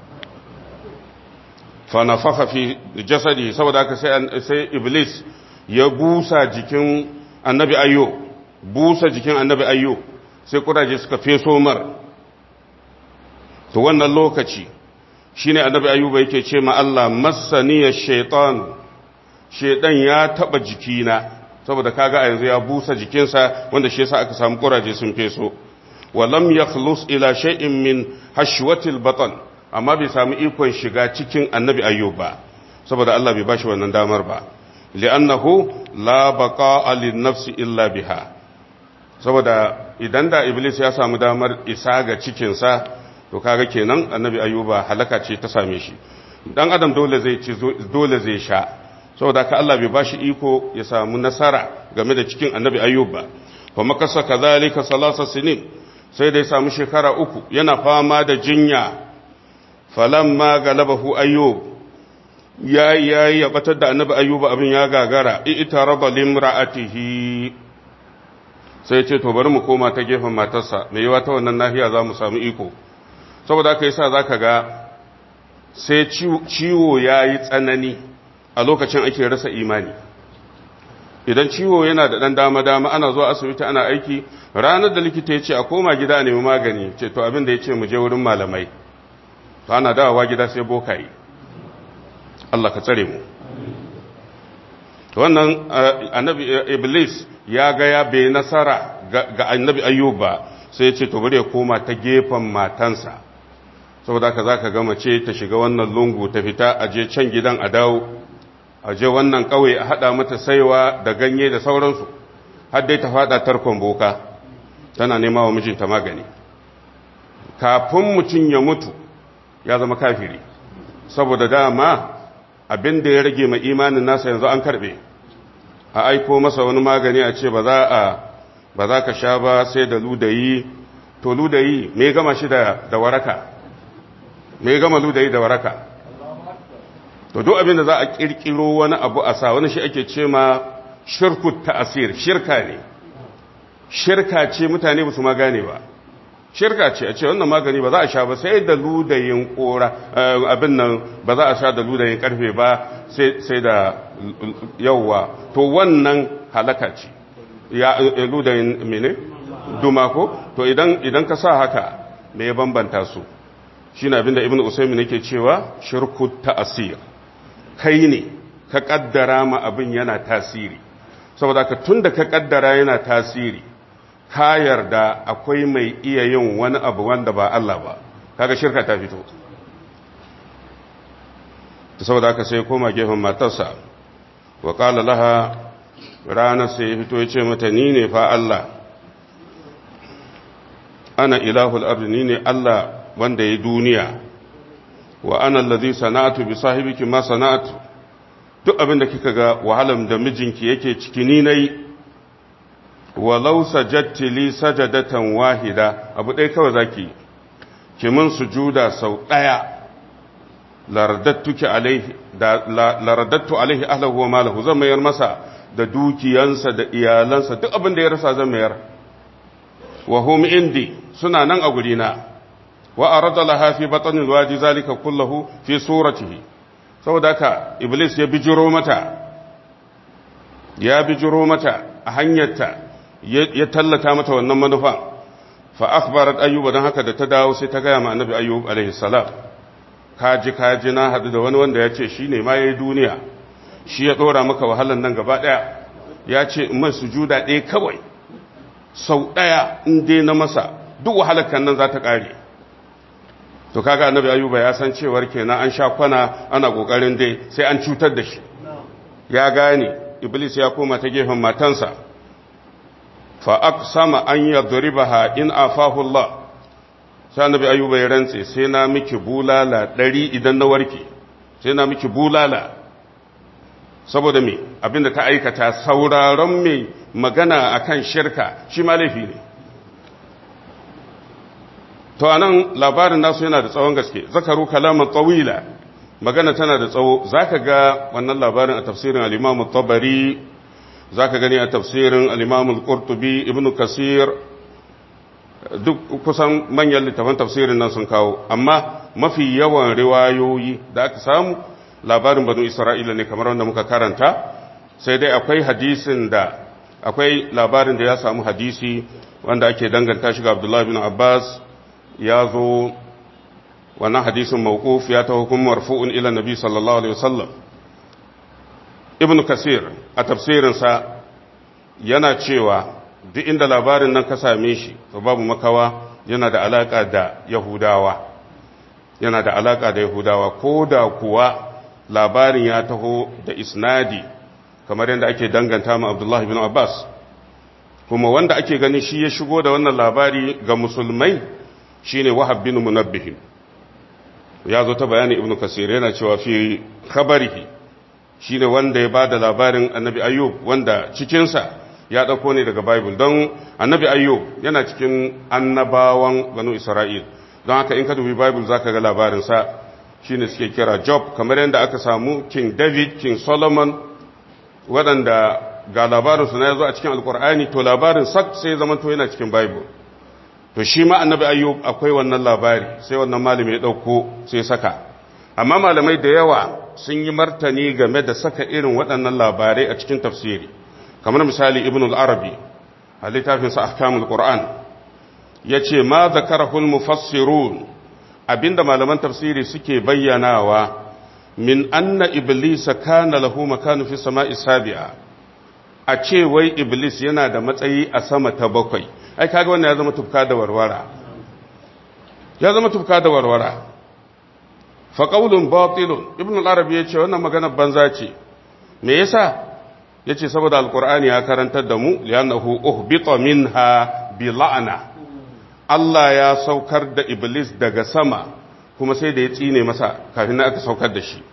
fa nafakha fi jasadi saboda haka sai sai iblis ya busa jikin annabi ayyub busa jikin annabi ayyub sai kuraje suka feso mar to wannan lokaci shine annabi ayyuba yake ce ma Allah massaniya shaytan shaydan ya taba jikina saboda kaga a yanzu ya busa jikinsa wanda shi yasa aka samu kuraje sun feso wa lam yakhlus ila shay'in min hashwatil batan amma bai samu ikon shiga cikin annabi ayyub ba saboda Allah bai bashi wannan damar ba li'annahu la baqa'a lin-nafsi illa biha saboda idan da iblis ya samu damar isa ga cikinsa to kaga kenan annabi ayyuba halaka ce ta same shi dan adam dole zai ci dole zai sha saboda ka Allah bai bashi iko ya samu nasara game da cikin annabi ayyuba fa makasa kadhalika salasa sinin sai da ya samu shekara uku yana fama da jinya falamma galabahu ayyub ya ya ya batar da annabi ayyuba abin ya gagara itaraba limra'atihi sai ce to bari mu koma ta gefen matarsa mai yawa ta wannan nahiya za mu samu iko saboda aka yi sa za ka ga sai ciwo ya yi tsanani a lokacin ake rasa imani idan ciwo yana da ɗan dama-dama ana zuwa asibiti ana aiki ranar da likita ya ce a koma gida nemi magani ce to abin da ya ce mu je wurin malamai to ana dawowa gida sai bokaye Allah ka tsare mu wannan annabi iblis ya ga ya bai nasara ga annabi ayyub ba sai ya ce to bari ya koma ta gefen matansa saboda haka zaka ga mace ta shiga wannan lungu ta fita a je can gidan a dawo a je wannan kauye a hada mata saiwa da ganye da sauransu har dai ta fada tarkon boka tana nema wa mijinta magani kafin mutum ya mutu ya zama kafiri saboda dama abin da ya rage mai imanin nasa yanzu an karbe a aiko masa wani magani a ce ba za a ba za ka sha ba sai da ludayi to ludayi me gama shi da da waraka me gama ludayi da waraka to duk abin da za a kirkiro wani abu a sa wani shi ake ce ma shirku ta'asir shirka ne shirka ce mutane ba su ma gane ba shirka ce a ce wannan magani ba za a sha ba sai da ludayin kora abin nan ba za a sha da ludayin karfe ba sai da yauwa to wannan halaka ce ya ludayin mene duma ko to idan idan ka sa haka me ya bambanta su shine abinda ibnu usaymin yake cewa shirku ta'asir kai ne ka kaddara ma abin yana tasiri saboda ka tunda ka kaddara yana tasiri ka yarda akwai mai iya yin wani abu wanda ba Allah ba kaga shirka ta fito ta saboda aka sai koma gefen matarsa wa qala laha ranar sai ya fito ya ce mata ni ne fa Allah ana ilahul ardi ni ne Allah wanda ya duniya wa ana allazi sana'atu bi sahibiki ma sana'atu duk abin da kika ga wahalan da mijinki yake ciki ni nayi walau sajadti li sajadatan wahida abu ɗaya kawai zaki ki mun sujuda sau ɗaya laradattuki alaihi da laradattu alaihi ahlahu wa malahu zan mayar masa da dukiyansa da iyalansa duk abin da ya rasa zan mayar wa hum indi suna nan a gurina wa arada laha fi batnil wadi zalika kullahu fi suratihi saboda haka iblis ya bijiro mata ya bijiro mata a hanyarta ya tallata mata wannan manufa fa akhbarat ayyuba dan haka da ta dawo sai ta gaya ma annabi ayyub alaihi salam kaji kaji na hadu da wani wanda ya ce shine ma yayi duniya shi ya dora maka wahalan nan gaba daya ya ce in mai sujuda ɗaya kawai sau ɗaya in dai na masa duk wahalar kan nan za ta ƙare to kaga annabi ayyuba ya san cewar kenan an sha kwana ana kokarin dai sai an cutar da shi ya gane iblis ya koma ta gefen matansa fa aqsama an yadribaha in afahu Allah sai annabi ayyuba ya rantse sai na miki bulala ɗari idan na warke sai na miki bulala saboda me abinda ta aikata sauraron mai magana akan shirka shi ma laifi ne to anan labarin nasu yana da tsawon gaske zakaru kalaman tawila magana tana da tsawo zaka ga wannan labarin a tafsirin al-Imam tabari zaka gani a tafsirin al-Imam al-Qurtubi Ibn Kasir duk kusan manyan littafan tafsirin nan sun kawo amma mafi yawan riwayoyi da aka samu labarin banu Isra'ila ne kamar wanda muka karanta sai dai akwai hadisin da akwai labarin da ya samu hadisi wanda ake danganta shi ga Abdullah bin Abbas ya zo wannan hadisin mawquf ya ta hukumar marfu'un ila nabi sallallahu alaihi wasallam ibn kasir a tafsirinsa yana cewa duk inda labarin nan ka same shi to babu makawa yana da alaka da yahudawa yana da alaka da yahudawa ko da kuwa labarin ya taho da isnadi kamar yadda ake danganta ma abdullahi bin abbas kuma wanda ake gani shi ya shigo da wannan labari ga musulmai shine wahab bin munabbih ya zo ta bayani ibnu kasir yana cewa fi khabarihi shine wanda ya bada labarin annabi ayyub wanda cikin sa ya dauko ne daga bible don annabi ayyub yana cikin annabawan banu isra'il don haka in ka dubi bible zaka ga labarin sa shine suke kira job kamar yadda aka samu king david king solomon waɗanda ga labarin su na yazo a cikin alkur'ani to labarin sak sai zaman to yana cikin bible to shi ma annabi ayyub akwai wannan labari sai wannan malami ya dauko sai saka amma malamai da yawa sun yi martani game da saka irin waɗannan labarai a cikin tafsiri kamar misali ibn al-arabi a littafin sa ahkamul qur'an yace ma zakarahu al-mufassirun abinda malaman tafsiri suke bayyanawa min anna iblisa kana lahu makanu fi sama'i sabi'a a ce wai iblis yana da matsayi a sama ta bakwai ai kaga wannan ya zama tufka da warwara ya zama tufka da warwara fa qaulun batilun ibn al-arabi yace wannan magana banza ce me yasa yace saboda alqur'ani ya karantar da mu li'annahu uhbita minha bi la'na Allah ya saukar da iblis daga sama kuma sai da ya tsine masa kafin aka saukar da shi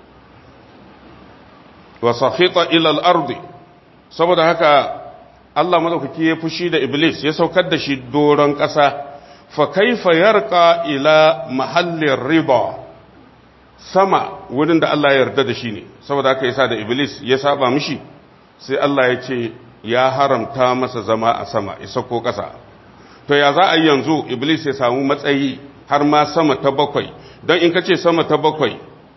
wa sakhita ila al-ardi saboda haka Allah madaukaki ya fushi da Iblis ya saukar da shi doron ƙasa fa kaifa yarqa ila mahallin riba sama wurin da Allah ya yarda da shi ne saboda haka yasa da iblis ya saba mishi sai Allah ya ce ya haramta masa zama a sama ya sako ƙasa to ya za a yi yanzu iblis ya samu matsayi har ma sama ta bakwai don in ka ce sama ta bakwai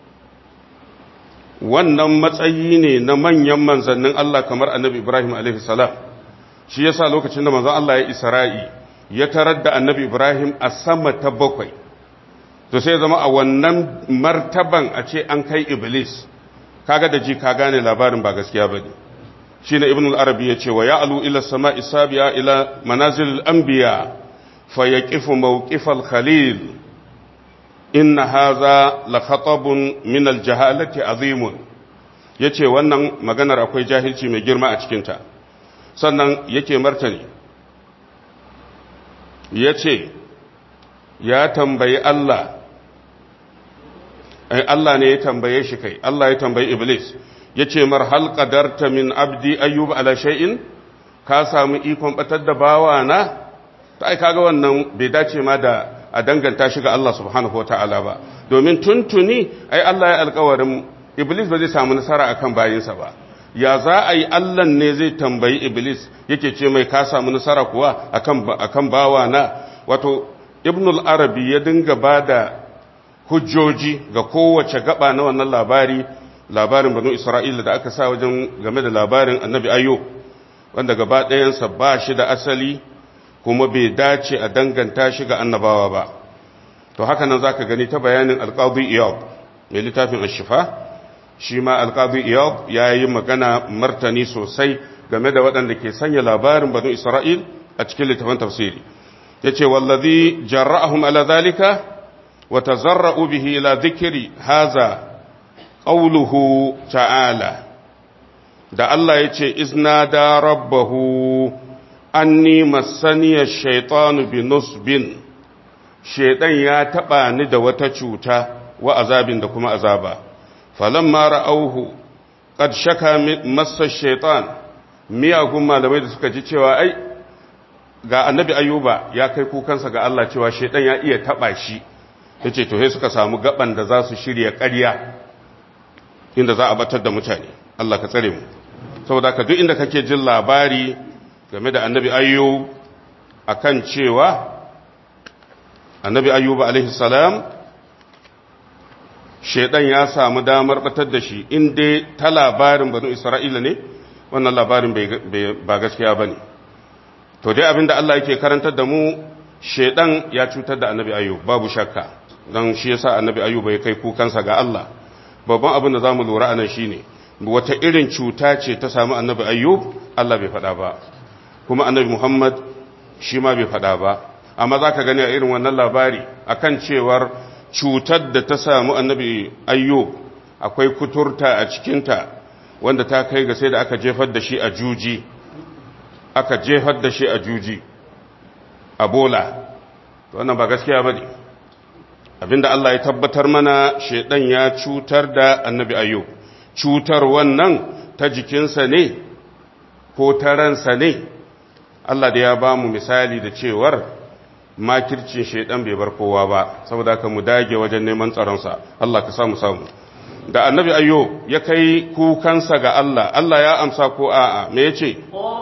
wannan matsayi ne na manyan manzannin Allah kamar annabi Ibrahim salam shi yasa lokacin da manzon Allah ya isra'i ya tarar da annabi Ibrahim a sama ta bakwai to sai zama a wannan martaban a ce an kai iblis kaga da ji ka gane labarin ba gaskiya bane shine ibn al-arabi yace wa ya'lu ila sama'i sabi'a ila manazil al-anbiya fa yaqifu mawqif al-khalil inna hadha la khatabun min al-jahalati azimun yace wannan maganar akwai jahilci mai girma a cikin ta sannan yake martani yace ya tambayi Allah Allah ne ya tambaye shi kai Allah ya tambayi Iblis ya ce mar hal qadarta min abdi ayyub ala shay'in ka samu ikon batar da bawa na ta ai kaga wannan bai dace ma da a danganta shi ga Allah subhanahu wataala ba domin tuntuni ai Allah ya alƙawarin Iblis ba zai samu nasara akan bayinsa ba ya za a yi Allah ne zai tambayi Iblis yake ce mai ka samu nasara kuwa akan akan bawa na wato Ibnul Arabi ya dinga bada hujjoji ga kowace gaba na wannan labari labarin banu isra'ila da aka sa wajen game da labarin annabi ayyo wanda gaba ɗayansa ba shi da asali kuma bai dace a danganta shi ga annabawa ba to haka nan za ka gani ta bayanin alƙadu iyab mai littafin ashifa shi ma alƙadu iyab ya yi magana martani sosai game da waɗanda ke sanya labarin banu isra'il a cikin littafin tafsiri ya ce wallazi jarra'ahum ala zalika وتزرؤوا به إلى ذكر هذا قوله تعالى da Allah ya ce izna da rabbahu anni masaniya shaitanu bi nusbin shaitan ya taba ni da wata cuta wa azabin da kuma azaba falamma ra'auhu qad shaka massa shaitan miyagun malamai da suka ji cewa ai ga annabi ayuba ya kai kukansa ga Allah cewa shaitan ya iya taba shi ya ce to suka samu gaban da za su shirya ƙarya inda za a batar da mutane Allah ka tsare mu saboda ka duk inda kake jin labari game da annabi ayyub akan cewa annabi ayyub alaihi salam shedan ya samu damar batar da shi inda ta labarin banu isra'ila ne wannan labarin ba gaskiya bane to dai abinda Allah yake karantar da mu shedan ya cutar da annabi ayyub babu shakka don shi yasa annabi ayyub ya kai kukansa ga Allah babban abin da zamu lura anan shine wata irin cuta ce ta samu annabi ayyub Allah bai faɗa ba kuma annabi Muhammad shi ma bai faɗa ba amma zaka gani a irin wannan labari akan cewar cutar da ta samu annabi ayyub akwai kuturta a cikinta wanda ta kai ga sai da aka jefar da shi a juji aka jefar da shi a juji a bola wannan ba gaskiya ba ne abinda Allah ya tabbatar mana shaidan ya cutar da annabi ayyub cutar wannan ta jikinsa ne ko ta ransa ne Allah da ya ba mu misali da cewar makircin shaidan bai bar kowa ba saboda ka mu dage wajen neman tsaronsa Allah ka samu samu da annabi ayyub ya kai kukansa ga Allah Allah ya amsa ko a'a me yace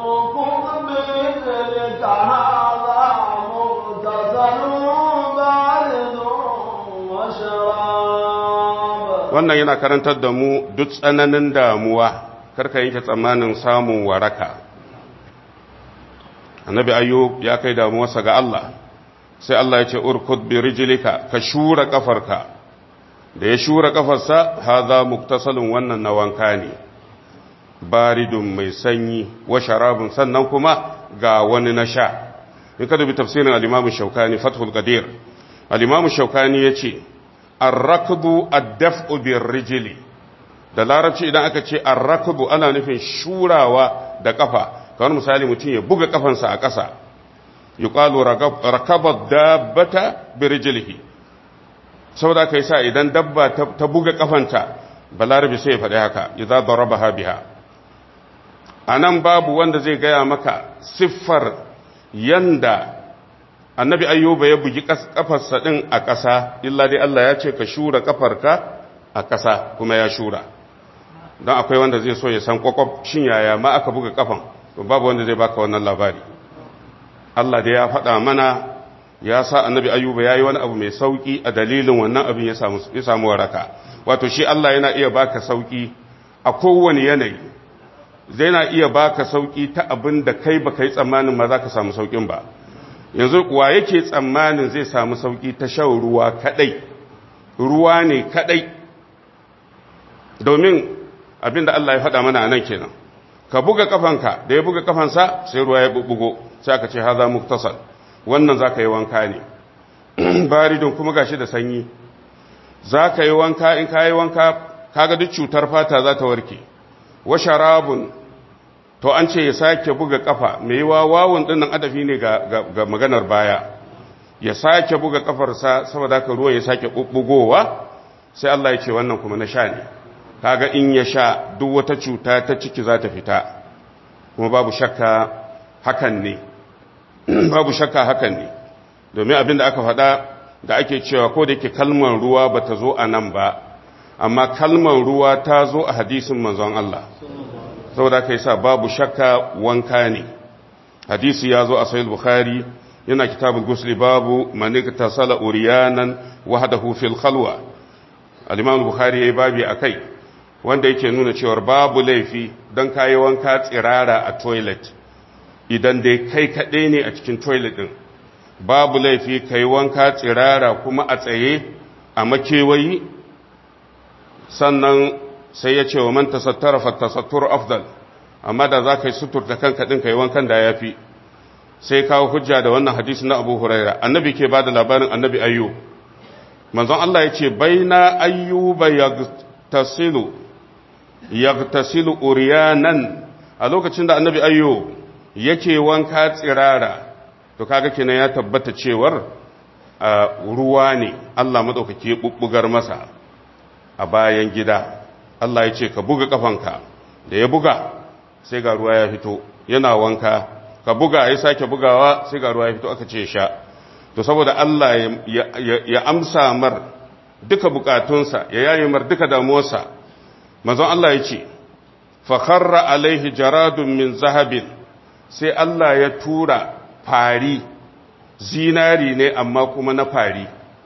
wannan yana karantar da mu duk tsananin damuwa karka yanke tsammanin samun waraka annabi ayyub ya kai damuwarsa ga Allah sai Allah ya ce urkud bi rijlika ka shura kafarka da ya shura kafarsa hadha muktasalun wannan na wanka ne baridun mai sanyi wa sharabun sannan kuma ga wani na sha in ka dubi tafsirin al-imam shaukani fathul qadir al-imam shaukani yace ar-rakbu ad-daf'u bir-rijli da larabci idan aka ce ar-rakbu ana nufin shurawa da kafa kamar misali mutum ya buga kafansa a ƙasa yuqalu rakaba dabbata bi-rijlihi saboda kai sa idan dabba ta buga kafanta balarabi sai ya faɗi haka idza darabaha biha anan babu wanda zai gaya maka siffar yanda annabi ayyuba ya bugi kafarsa din a ƙasa illa dai Allah ya ce ka shura kafarka a ƙasa kuma ya shura don akwai wanda zai so ya san kwakwaf shin yaya ma aka buga kafan to babu wanda zai baka wannan labari Allah dai ya faɗa mana ya sa annabi ayyuba ya yi wani abu mai sauƙi a dalilin wannan abin ya samu waraka wato shi Allah yana iya baka sauƙi a kowane yanayi zai na iya baka sauƙi ta abin da kai ba kai tsammanin ma za ka samu sauƙin ba yanzu wa yake tsammanin zai samu sauƙi ta shan ruwa kaɗai ruwa ne kaɗai domin abin da Allah ya faɗa mana a nan kenan ka buga kafanka da ya buga kafansa sai ruwa ya bubbugo sai aka ce haza muktasal wannan za ka yi wanka ne baridin kuma gashi da sanyi za ka yi wanka in ka yi wanka kaga duk cutar fata za ta warke wa sharabun to an ce ya sake buga kafa mai yi wawun dinnan adafi ne ga, maganar baya ya sake buga kafarsa saboda haka ruwa ya sake bubbugowa sai Allah ya ce wannan kuma na sha ne kaga in ya sha duk wata cuta ta ciki za ta fita kuma babu shakka hakan ne babu shakka hakan ne domin abin da aka faɗa da ake cewa ko da yake kalmar ruwa ba ta zo a nan ba amma kalmar ruwa ta zo a hadisin manzon Allah saboda aka yi sa babu shakka wanka ne hadisi ya zo a sahih bukhari yana kitabul gusli babu manik tasala uriyanan wahdahu fil khalwa al-imam bukhari yayi babi akai wanda yake nuna cewa babu laifi dan kayi wanka tsirara a toilet idan dai kai kaɗai ne a cikin toilet ɗin babu laifi ka yi wanka tsirara kuma a tsaye a makewayi sannan sai ya ce wa man tasattara fattasattur afdal amma da za ka yi suturta kanka ɗin ka yi wankan da ya fi sai kawo hujja da wannan hadisi na abu huraira annabi ke ba da labarin annabi ayyu manzon Allah ya ce baina ayyuba yagtasilu yagtasilu uriyanan a lokacin da annabi ayyu yake wanka tsirara to kaga kenan ya tabbata cewar ruwa ne Allah madaukake bubbugar masa a bayan gida Allah ya ce ka buga kafanka da ya buga sai ga ruwa ya fito yana wanka ka buga ya sake bugawa sai ga ruwa ya fito aka ce sha to saboda Allah ya amsa mar duka bukatunsa ya yaye mar duka damuwarsa manzon Allah ya ce fa kharra alaihi jaradun min zahabin sai Allah ya tura fari zinari ne amma kuma na fari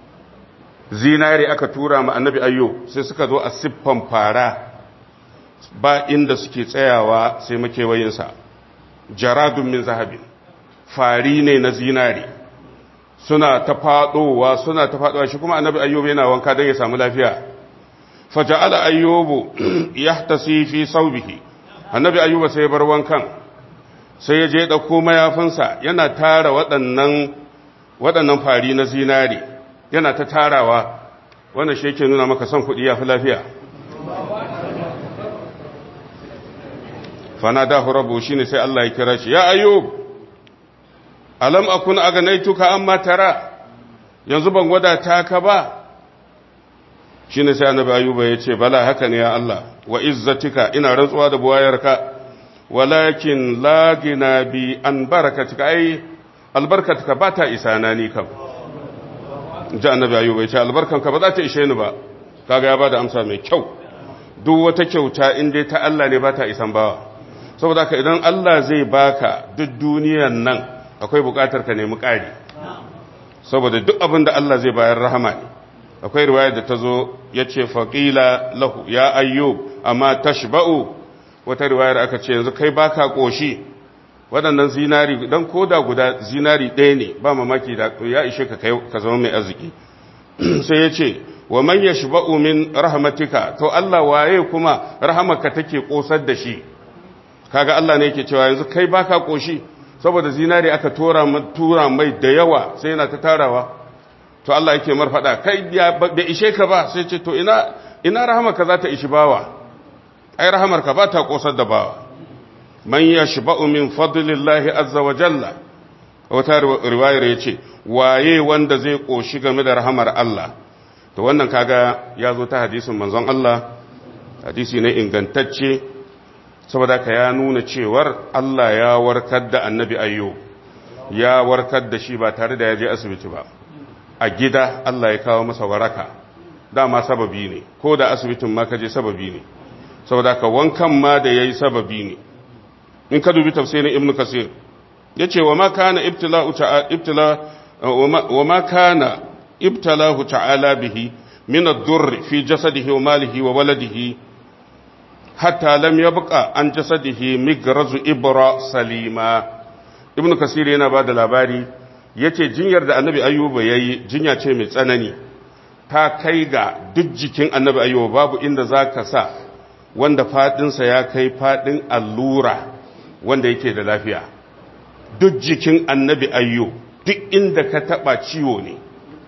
zinari aka tura ma annabi ayyo sai suka zo a siffan fara ba inda suke tsayawa sai makewayinsa jaradun min zahabin fari ne na zinari suna ta fadowa suna ta fadowa shi kuma annabi ayyubu yana wanka don ya samu lafiya faja'ala ayyubu yahtasi fi saubihi annabi ayyuba sai ya bar wankan sai ya je ɗauko mayafinsa yana tara waɗannan waɗannan fari na zinari yana ta tarawa wanda shi yake nuna maka son kuɗi ya fi lafiya fana da hurabu shi ne sai Allah ya kira shi ya ayyub alam akun aganaituka amma tara yanzu ban wadata ka ba shi ne sai annabi ayyuba ya ce bala haka ne ya Allah wa izzatika ina rantsuwa da buwayarka walakin lagina bi an barakatika ai albarkatka ba ta isa na ni kam ji annabi ayyuba ya ce albarkanka ba za ta ishe ni ba kaga ya bada amsa mai kyau duk wata kyauta in dai ta Allah ne ba ta isan bawa saboda haka idan Allah zai baka duk duniyan nan akwai bukatar ka nemi ƙari saboda duk abin da Allah zai bayar rahama ne akwai riwaya da ta zo ya ce faƙila lahu ya ayyub amma tashba'u wata riwayar aka ce yanzu kai baka ƙoshi waɗannan zinari don koda guda zinari ɗaya ne ba mamaki da ya ishe ka ka zama mai arziki sai ya ce wa man yashba'u min rahmatika to Allah waye kuma rahamarka take kosar da shi kaga Allah ne yake cewa yanzu kai baka koshi saboda zinari aka tura tura mai da yawa sai yana ta tarawa to Allah yake mar fada kai da ishe ka ba sai ce to ina ina rahamarka za ta ishi bawa ai rahamarka ba ta kosar da bawa man yashba'u min fadlillahi azza wa jalla wata riwayar yace waye wanda zai koshi game da rahamar Allah to wannan kaga ya zo ta hadisin manzon Allah hadisi ne ingantacce saboda ka ya nuna cewar Allah ya warkar da annabi ayyo ya warkar da shi ba tare da ya je asibiti ba a gida Allah ya kawo masa waraka dama sababi ne ko da asibitin ma ka je sababi ne saboda ka wankan ma da yayi sababi ne in ka dubi tafsirin ibnu kasir yace wa ma kana ibtila'u ta'ala ibtila wa ma kana ibtalahu ta'ala bihi min ad-durr fi jasadihi wa malihi wa waladihi hatta lam yabqa an jasadihi migrazu ibra salima ibnu kasir yana bada labari yace jinyar da annabi ayyuba yayi jinya ce mai tsanani ta kai ga duk jikin annabi ayyuba babu inda zaka sa wanda fadinsa ya kai fadin allura wanda yake da lafiya duk jikin annabi ayyo duk inda ka taba ciwo ne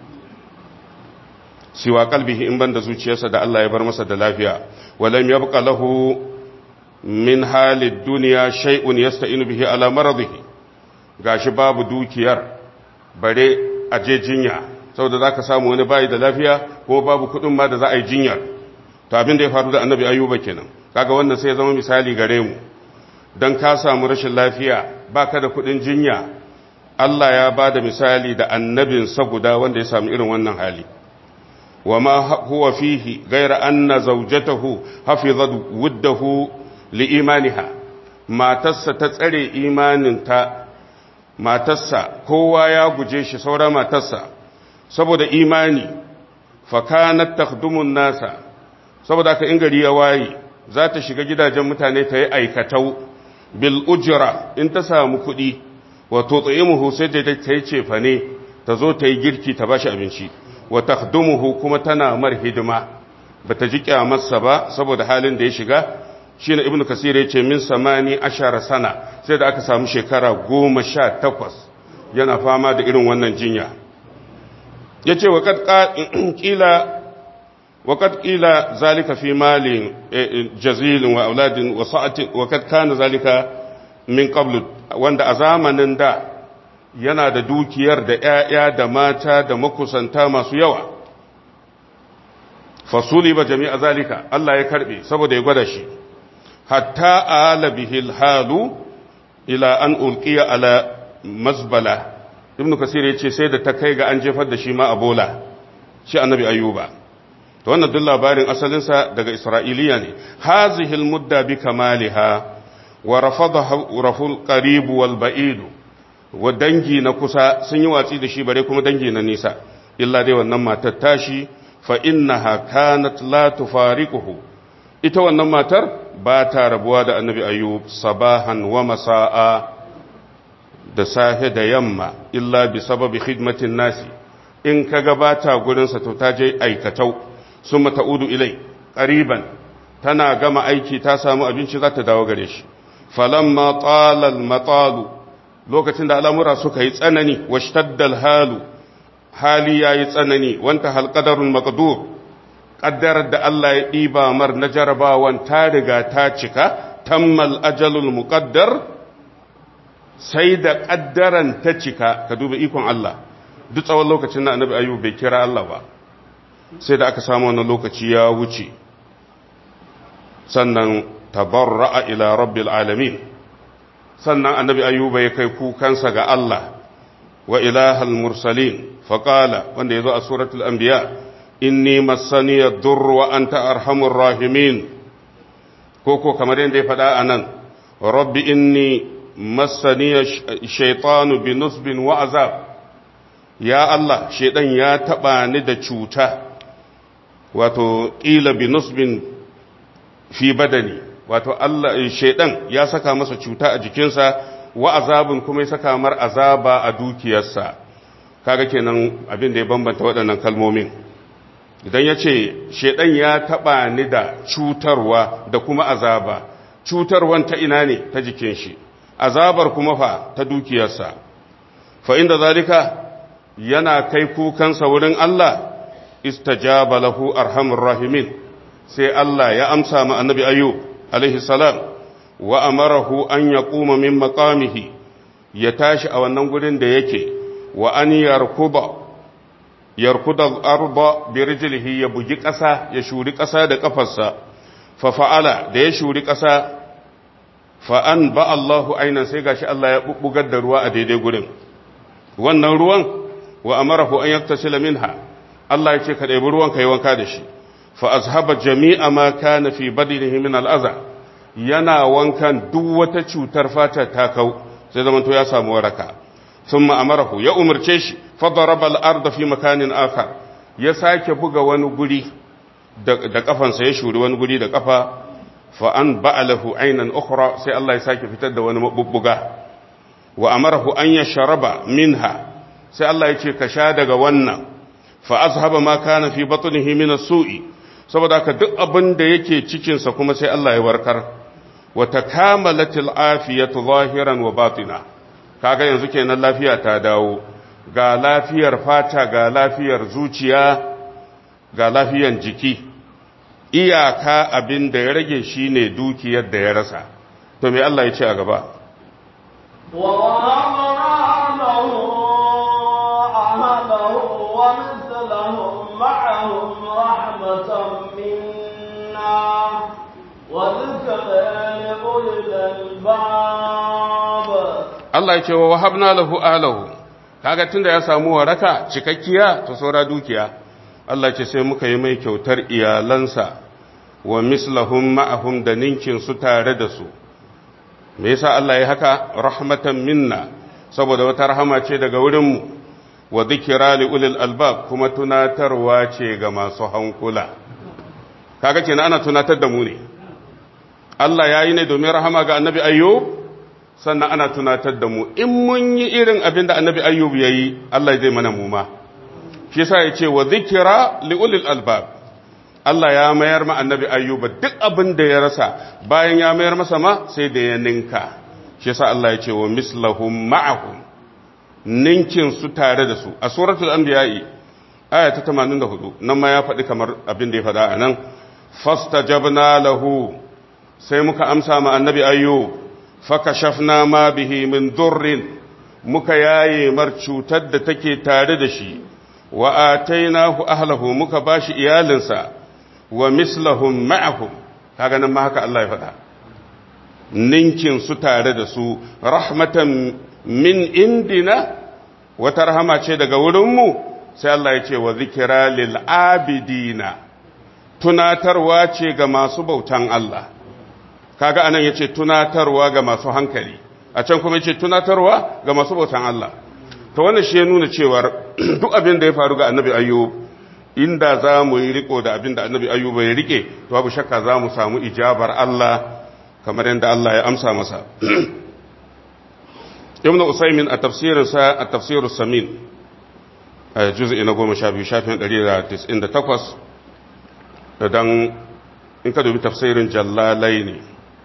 siwa kalbihi in banda zuciyarsa da Allah ya bar masa da lafiya walam yabqa lahu min halid dunya shay'un yasta'inu bihi ala maradihi gashi babu dukiyar bare aje jinya saboda zaka samu wani bayi da lafiya ko babu kudin ma da za a yi jinyar to abin da ya faru da annabi ayyuba kenan kaga wannan sai ya zama misali gare mu dan ka samu rashin lafiya baka da kudin jinya Allah ya bada misali da annabinsa guda wanda ya samu irin wannan hali وما هو فيه غير أن زوجته حفظت وده لإيمانها ما تس تتسري إيمان تا ما تس كوا يا جيش سورا ما تس سبود إيماني فكانت تخدم الناس سبود أكا إنجري يواي ذات shiga gidajen mutane ta yi aikatau bil ujra in ta samu kuɗi wato tsayimuhu sai da ta yi cefa ne ta zo ta yi girki ta bashi abinci wa takhdumuhu kuma tana mar hidima bata ji kyamarsa ba saboda halin da ya shiga shine ibnu kasir yace min samani ashara sana sai da aka samu shekara goma sha takwas yana fama da irin wannan jinya yace wa kad qila wa kad qila zalika fi malin jazilin wa auladin wa sa'atin wa kad kana zalika min qabl wanda a zamanin da yana da dukiyar da ‘ya'ya da mata da makusanta masu yawa. Fasuli ba jami'a zalika, Allah ya karɓe saboda ya gwada shi, hatta a halabihil halu ila an ulkiya ala mazbala, Ibn Kasir ya ce sai da ta kai ga an jefar da shi ma a bola, shi annabi ayyuba. Ta wannan duk labarin asalinsa daga Isra'iliya ne, hazihil mudda bi kamaliha wa raful qaribu wal ba'idu. wa dangi na kusa sun yi watsi da shi bare kuma dangi na nisa illa dai wannan matar tashi fa innaha kanat la tufariquhu ita wannan matar ba ta rabuwa da annabi ayyub sabahan wa masa'a da safe da yamma illa bi sababi khidmatin nasi in kaga ba ta gurin sa to ta je aikatau summa ta'udu ilai qariban tana gama aiki ta samu abinci za ta dawo gare shi falamma talal matalu lokacin da al'amura suka yi tsanani wa shtaddal halu hali ya yi tsanani wanta halƙadarun makadur ƙaddarar da Allah ya ɗiba mar na jarabawan ta riga ta cika tammal ajalul muƙaddar sai da ƙaddaran ta cika ka duba ikon Allah duk tsawon lokacin na annabi ayyub bai kira Allah ba sai da aka samu wani lokaci ya wuce sannan tabarra'a ila rabbil alamin sannan annabi ayyuba ya kai kukansa ga Allah wa ilahal mursalin faƙala wanda ya zo a suratul anbiya inni massani yadur wa anta arhamur rahimin ko ko kamar yadda ya faɗa a nan rabbi inni massani shaitanu bi nusbin wa azab ya Allah shaidan ya taɓa ni da cuta wato ƙila bi nusbin fi badani wato Allah shaidan ya saka masa cuta a jikinsa wa azabin kuma ya saka mar azaba a dukiyarsa kaga kenan abin da ya bambanta waɗannan kalmomin idan ya ce shaidan ya taɓa ni da cutarwa da kuma azaba cutarwan ta ina ne ta jikin shi azabar kuma fa ta dukiyarsa fa inda zalika yana kai kukansa wurin Allah istajaba lahu arhamur rahimin sai Allah ya amsa ma annabi ayyub alaihi salam wa amarahu an ya kuma min makamihi ya tashi a wannan gurin da yake wa an yarkuba yarkuda arba bi rijlihi ya bugi ƙasa ya shuri ƙasa da ƙafarsa fa fa'ala da ya shuri ƙasa fa an ba Allahu ainan sai gashi Allah ya bubbugar da ruwa a daidai gurin wannan ruwan wa amarahu an yaktasila minha Allah ya ce ka ɗebi ruwan ka yi wanka da shi fa azhaba jami'a ma kana fi badinihi min al'aza yana wankan duk wata cutar fata ta kau sai zaman to ya samu waraka thumma amarahu ya umarce shi fa daraba al-ard fi makanin akhar ya sake buga wani guri da kafansa ya shuri wani guri da kafa fa an ba'alahu aynan ukhra sai Allah ya sake fitar da wani mabubbuga wa amarahu an yashraba minha sai Allah ya ce ka sha daga wannan fa azhaba ma kana fi batnihi min as-su'i saboda ka duk abin da yake cikin sa kuma sai Allah ya warkar wa takamalatil afiyatu zahiran wa batina kaga yanzu kenan lafiya ta dawo ga lafiyar fata ga lafiyar zuciya ga lafiyan jiki iyaka abin da ya rage shine dukiyar da ya rasa to me Allah ya ce a gaba ووهبنا له أهله ومثلهم معهم رحمة منا وذكر لأولي الألباب Allah ya ce wa wahabna lahu ahlahu kaga tunda ya samu waraka cikakkiya to saura dukiya Allah ce sai muka yi mai kyautar iyalansa wa mislahum ma'ahum da ninkin su tare da su me yasa Allah ya haka rahmatan minna saboda wata rahama ce daga wurinmu wa dhikra li ulil albab kuma tunatarwa ce ga masu hankula kaga kenan ana tunatar da mu ne Allah ya yi ne domin rahama ga annabi ayyub sannan ana tunatar da mu in mun yi irin abin da annabi ayyub ya yi Allah zai mana muma shi sa ya ce wa zikira li'ulil albab Allah ya mayar ma annabi ayyub duk abin da ya rasa bayan ya mayar masa ma sai da ya ninka shi sa Allah ya ce wa mislahum ma'ahum ninkin su tare da su a suratul anbiya'i aya ta 84 nan ma ya faɗi kamar abin da ya faɗa a nan fastajabna lahu sai muka amsa ma annabi ayyub fakashafna ma bihi min durrin muka yaye mar cutar da take tare da shi wa atainahu ahlahu muka bashi iyalinsa wa mislahum ma'ahum kaga nan ma haka Allah ya faɗa ninkin su tare da su rahmatan min indina wata rahama ce daga wurinmu sai Allah ya ce wa zikira lil abidina tunatarwa ce ga masu bautan Allah kaga anan yace tunatarwa ga masu hankali a can kuma yace tunatarwa ga masu bautan Allah to wannan shi ya nuna cewar duk abin da ya faru ga annabi ayyub inda za mu yi riko da abin da annabi ayyub ya rike to babu shakka za mu samu ijabar Allah kamar yadda Allah ya amsa masa ibnu usaymin a tafsirinsa a tafsirus samin a juz'i na 12 shafin 198 dan in ka dubi tafsirin jallalai ne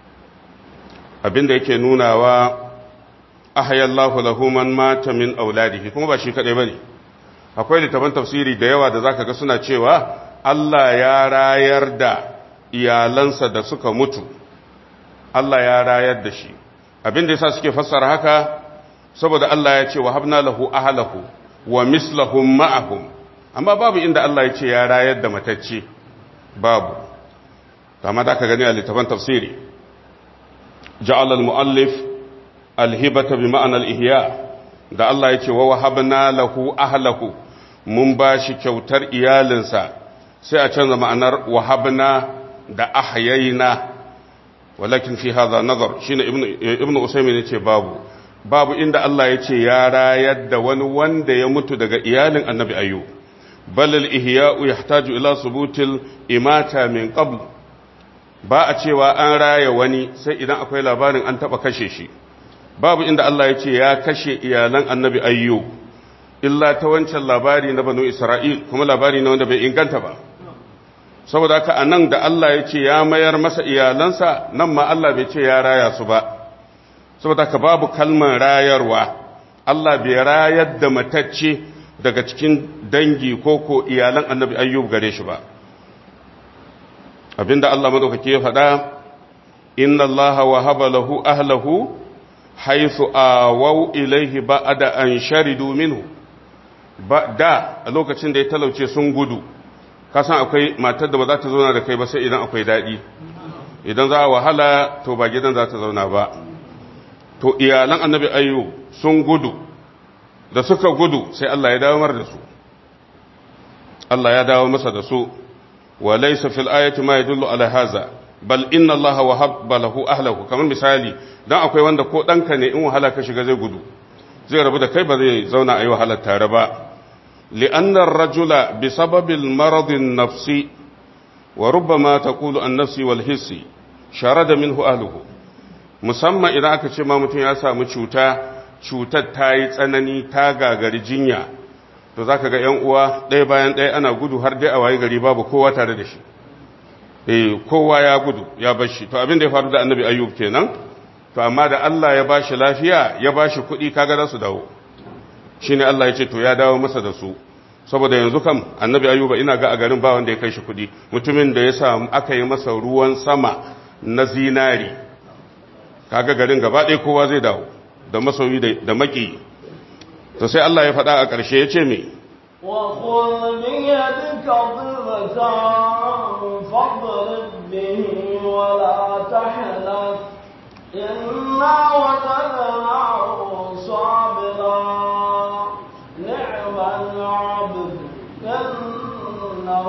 abinda yake nunawa ahayallahu lahu man mata min auladihi kuma ba shi kadai bane akwai littafan tafsiri da yawa da zaka ga suna cewa Allah ya rayar da iyalansa da suka mutu Allah ya rayar da shi abinda yasa suke fassara haka saboda Allah ya ce wa habna lahu ahlahu wa mislahum ma'ahum amma babu inda Allah ya ce ya rayar da matacce babu kama da ka gani a littafan tafsiri ja'al al-mu'allif al-hibata bi ma'ana al-ihya da Allah ya ce wa wahabna lahu ahlahu mun ba shi kyautar iyalinsa sai a canza ma'anar wahabna da ahyayna walakin fi hadha nazar shine ibnu ibnu usaymin yace babu babu inda Allah ya ce ya rayar da wani wanda ya mutu daga iyalin annabi ayyub bal al-ihya'u yahtaju ila subutil imata min qabl ba a cewa an raya wani sai idan akwai labarin an taba kashe shi babu inda Allah ya ce ya kashe iyalan annabi ayyub illa ta wancan labari na banu isra'il kuma labari na wanda bai inganta ba saboda haka anan da Allah ya ce ya mayar masa iyalansa nan ma Allah bai ce ya raya su ba saboda haka babu kalmar rayarwa Allah bai rayar da matacce daga cikin dangi ko ko iyalan annabi ayyub gare shi ba abinda Allah madaukake ya faɗa inna Allah wahaba lahu ahlahu haythu awaw ilayhi ba'da an sharidu minhu ba da a lokacin da ya talauce sun gudu kasan akwai matar da ba za ta zauna da kai ba sai idan akwai daɗi idan za a wahala to ba gidan za ta zauna ba to iyalan annabi ayyu sun gudu da suka gudu sai Allah ya dawo mar da su Allah ya dawo masa da su wa laysa fil ayati ma yadullu ala hadha bal inna Allah wahabba lahu ahlahu kamar misali dan akwai wanda ko danka ne in wahala ka shiga zai gudu zai rabu da kai ba zai zauna ayi wahalar tare ba li'anna ar-rajula bi sababil marad an-nafsi wa rubbama taqulu an-nafsi wal hissi sharada minhu ahluhu musamman idan aka ce ma mutum ya samu cuta cutar ta yi tsanani ta gagari jinya to za ka ga ‘yan uwa ɗaya bayan ɗaya ana gudu har dai a waye gari babu kowa tare da shi eh kowa ya gudu ya bar shi to abin da ya faru da annabi ayyub kenan to amma da Allah ya ba shi lafiya ya ba shi kuɗi kaga za su dawo shi ne Allah ya ce to ya dawo masa da su saboda yanzu kam annabi ayyuba ina ga a garin ba wanda ya kai shi kuɗi mutumin da ya samu aka yi masa ruwan sama na zinari kaga garin gaba ɗaya kowa zai dawo da masoyi da maki to sai Allah ya faɗa a ƙarshe ya ce me وخذ بيدك ضغة فاضرب به ولا تحنث إنا وجدناه صابرا نعم العبد إنه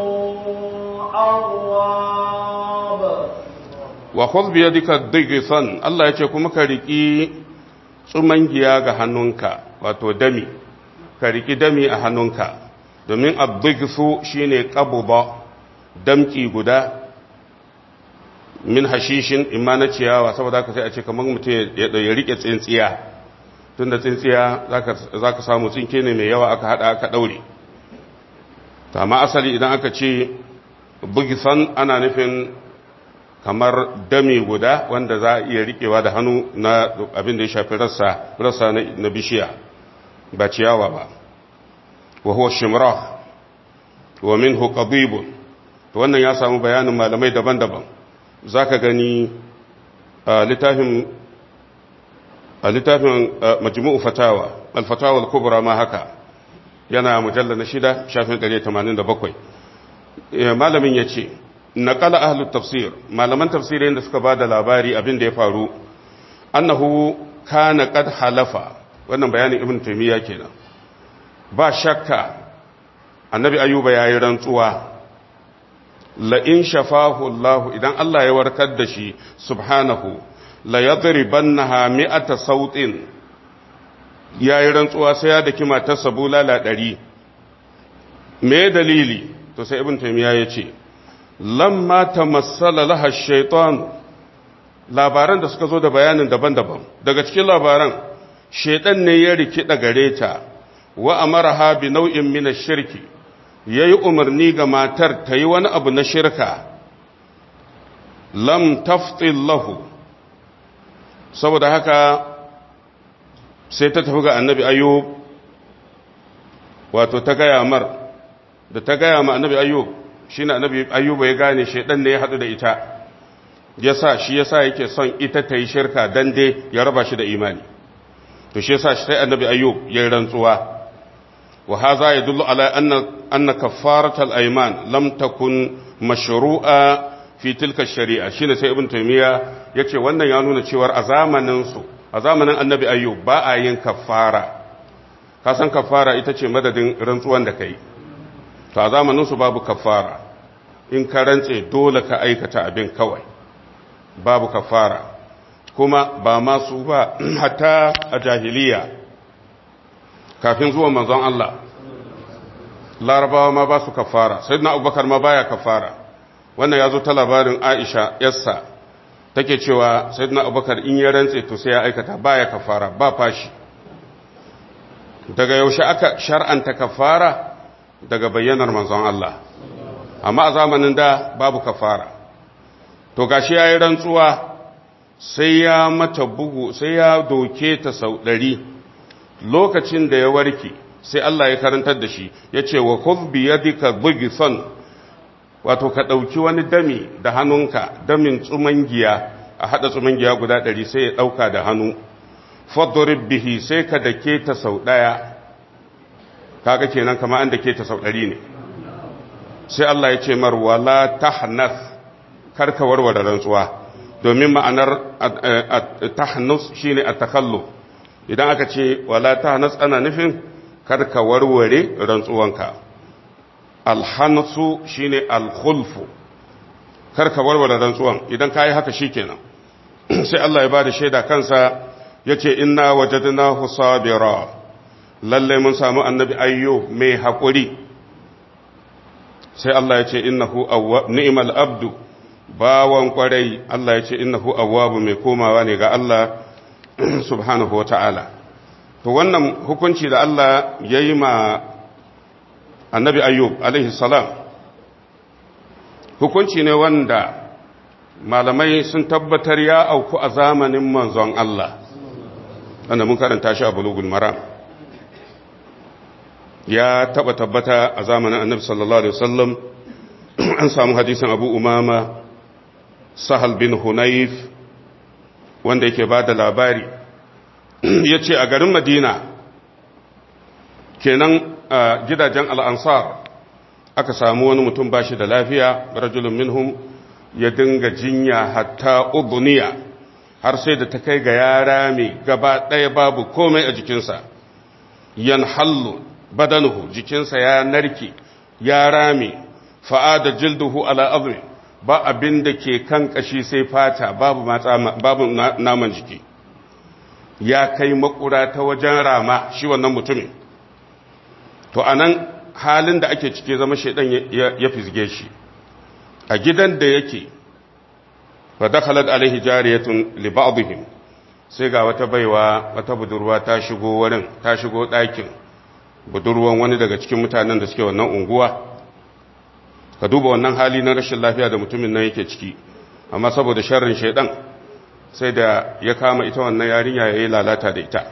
أواب wa khudh bi yadika dighsan Allah yace kuma ka riki tsumangiya ga hannunka wato dami ka riki dami a hannunka domin ad-dighsu shine qabba damki guda min hashishin imma na ciyawa saboda haka sai a ce kamar mutum ya ya rike tsintsiya tunda tsintsiya zaka zaka samu tsinke ne mai yawa aka hada aka daure to amma asali idan aka ce bugisan ana nufin kamar dami guda wanda za a iya riƙewa da hannu na abin da ya shafi rassa rassa na bishiya ba ciyawa ba wa huwa shimra wa minhu qadibun to wannan ya samu bayanin malamai daban-daban zaka gani a littafin a littafin majmu'u fatawa al-fatawa al-kubra ma haka yana mujallal na shida shafin 187 malamin yace naƙala ahlut tafsir malaman tafsirin da suka ba da labari abin da ya faru annahu kana qad halafa wannan bayanin ibn taymiya kenan ba shakka annabi ayuba yayi rantsuwa la in shafahu Allah idan Allah ya warkar da shi subhanahu la yadribannaha mi'ata sautin yayi rantsuwa sai ya daki matarsa bulala 100 me dalili to sai ibn taymiya ya ce lamma tamassala laha shaitan labaran da suka zo da bayanin daban-daban daga cikin labaran shaitan ne ya rikida gare ta wa amaraha bi nau'in min ash-shirki yayi umarni ga matar ta yi wani abu na shirka lam taftil lahu saboda haka sai ta tafi ga annabi ayyub wato ta gaya mar da ta gaya ma annabi ayyub shi na annabi ayyuba ya gane shaidan ne ya haɗu da ita yasa shi yasa yake son ita ta yi shirka dan dai ya raba shi da imani to shi yasa sai annabi ayyub ya yi rantsuwa wa hadha yadullu ala anna anna kaffarat al-ayman lam takun mashru'a fi tilka shari'a shine sai ibn taymiya yace wannan ya nuna cewa a zamanin su a zamanin annabi ayyub ba a yin kaffara ka san kaffara ita ce madadin rantsuwan da kai to a zamaninsu babu kafara in ka rantse dole ka aikata abin kawai babu kafara kuma ba masu ba hatta a jahiliya kafin zuwa manzon Allah larabawa ma ba su kafara sai na abubakar ma baya kafara wannan ya zo ta labarin aisha yassa take cewa sai na abubakar in ya rantse to sai ya aikata baya kafara ba fashi daga yaushe aka shar'anta kafara daga bayyanar manzon Allah amma a zamanin da babu kafara to gashi yayi rantsuwa sai ya mata bugu sai ya doke ta sau ɗari lokacin da ya warke sai Allah ya karantar da shi ya ce wa khudh bi yadika bugisan wato ka ɗauki wani dami da hannunka damin tsumangiya a haɗa tsumangiya guda ɗari sai ya ɗauka da hannu fadrib bihi sai ka dake ta sau ɗaya kaga kenan kama an dake ta sau ɗari ne sai Allah ya ce mar wala tahnath karka warware rantsuwa domin ma'anar tahnus shine at-takallu idan aka ce wala ta nas ana nufin kar ka warware rantsuwanka alhansu shine alkhulfu kar ka warware rantsuwan idan ka yi haka shikenan sai Allah ya bada shaida kansa yace inna wajadnahu sabira lalle mun samu annabi ayyo mai hakuri sai Allah ya ce innahu ni'mal abdu bawan kwarai Allah ya ce innahu awwabu mai komawa ne ga Allah subhanahu wata'ala to wannan hukunci da Allah ya yi ma annabi ayyub alaihi salam hukunci ne wanda malamai sun tabbatar ya auku a zamanin manzon Allah wanda mun karanta shi a bulugul maram ya taba tabbata a zamanin annabi sallallahu alaihi wasallam an samu hadisin abu umama sahal bin hunayf wanda yake ba da labari ya ce a garin madina kenan a gidajen al'ansar aka samu wani mutum ba shi da lafiya rajulun minhum ya dinga jinya hatta ubuniya har sai da ta kai ga yara mai gaba ɗaya babu komai a jikinsa yan hallu badanuhu jikinsa ya narke ya rame fa'ada jilduhu ala azmi ba abin da ke kan kashi sai fata babu babu naman jiki ya kai makura ta wajen rama shi wannan mutumin to anan halin da ake cike zama shaidan ya fizge shi a gidan da yake fa dakhalat alaihi jariyatun li ba'dihim sai ga wata baiwa wata budurwa ta shigo wurin ta shigo ɗakin budurwan wani daga cikin mutanen da suke wannan unguwa ka duba wannan hali na rashin lafiya da mutumin nan yake ciki amma saboda sharrin shaidan sai da ya kama ita wannan yarinya ya yi lalata da ita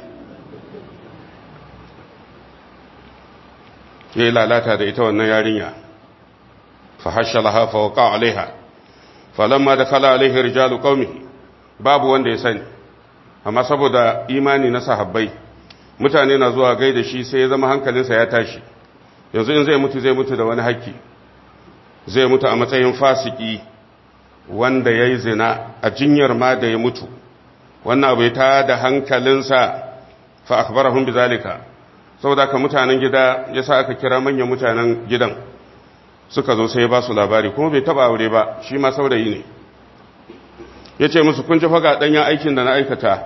ya yi lalata da ita wannan yarinya fa hashalaha fa waqa alaiha falamma dakala alaihi rijalu qaumihi babu wanda ya sani amma saboda imani na sahabbai mutane na zuwa gaida shi sai ya zama hankalinsa ya tashi yanzu in zai mutu zai mutu da wani haƙƙi zai mutu a matsayin fasiki wanda ya yi zina a jinyar ma da ya mutu wannan abu ta da hankalinsa fa akbarahum bizalika saboda ka mutanen gida yasa aka kira manyan mutanen gidan suka zo sai ya ba su labari kuma bai taba aure ba shi ma saurayi ne yace musu kun ji faga danyen aikin da na aikata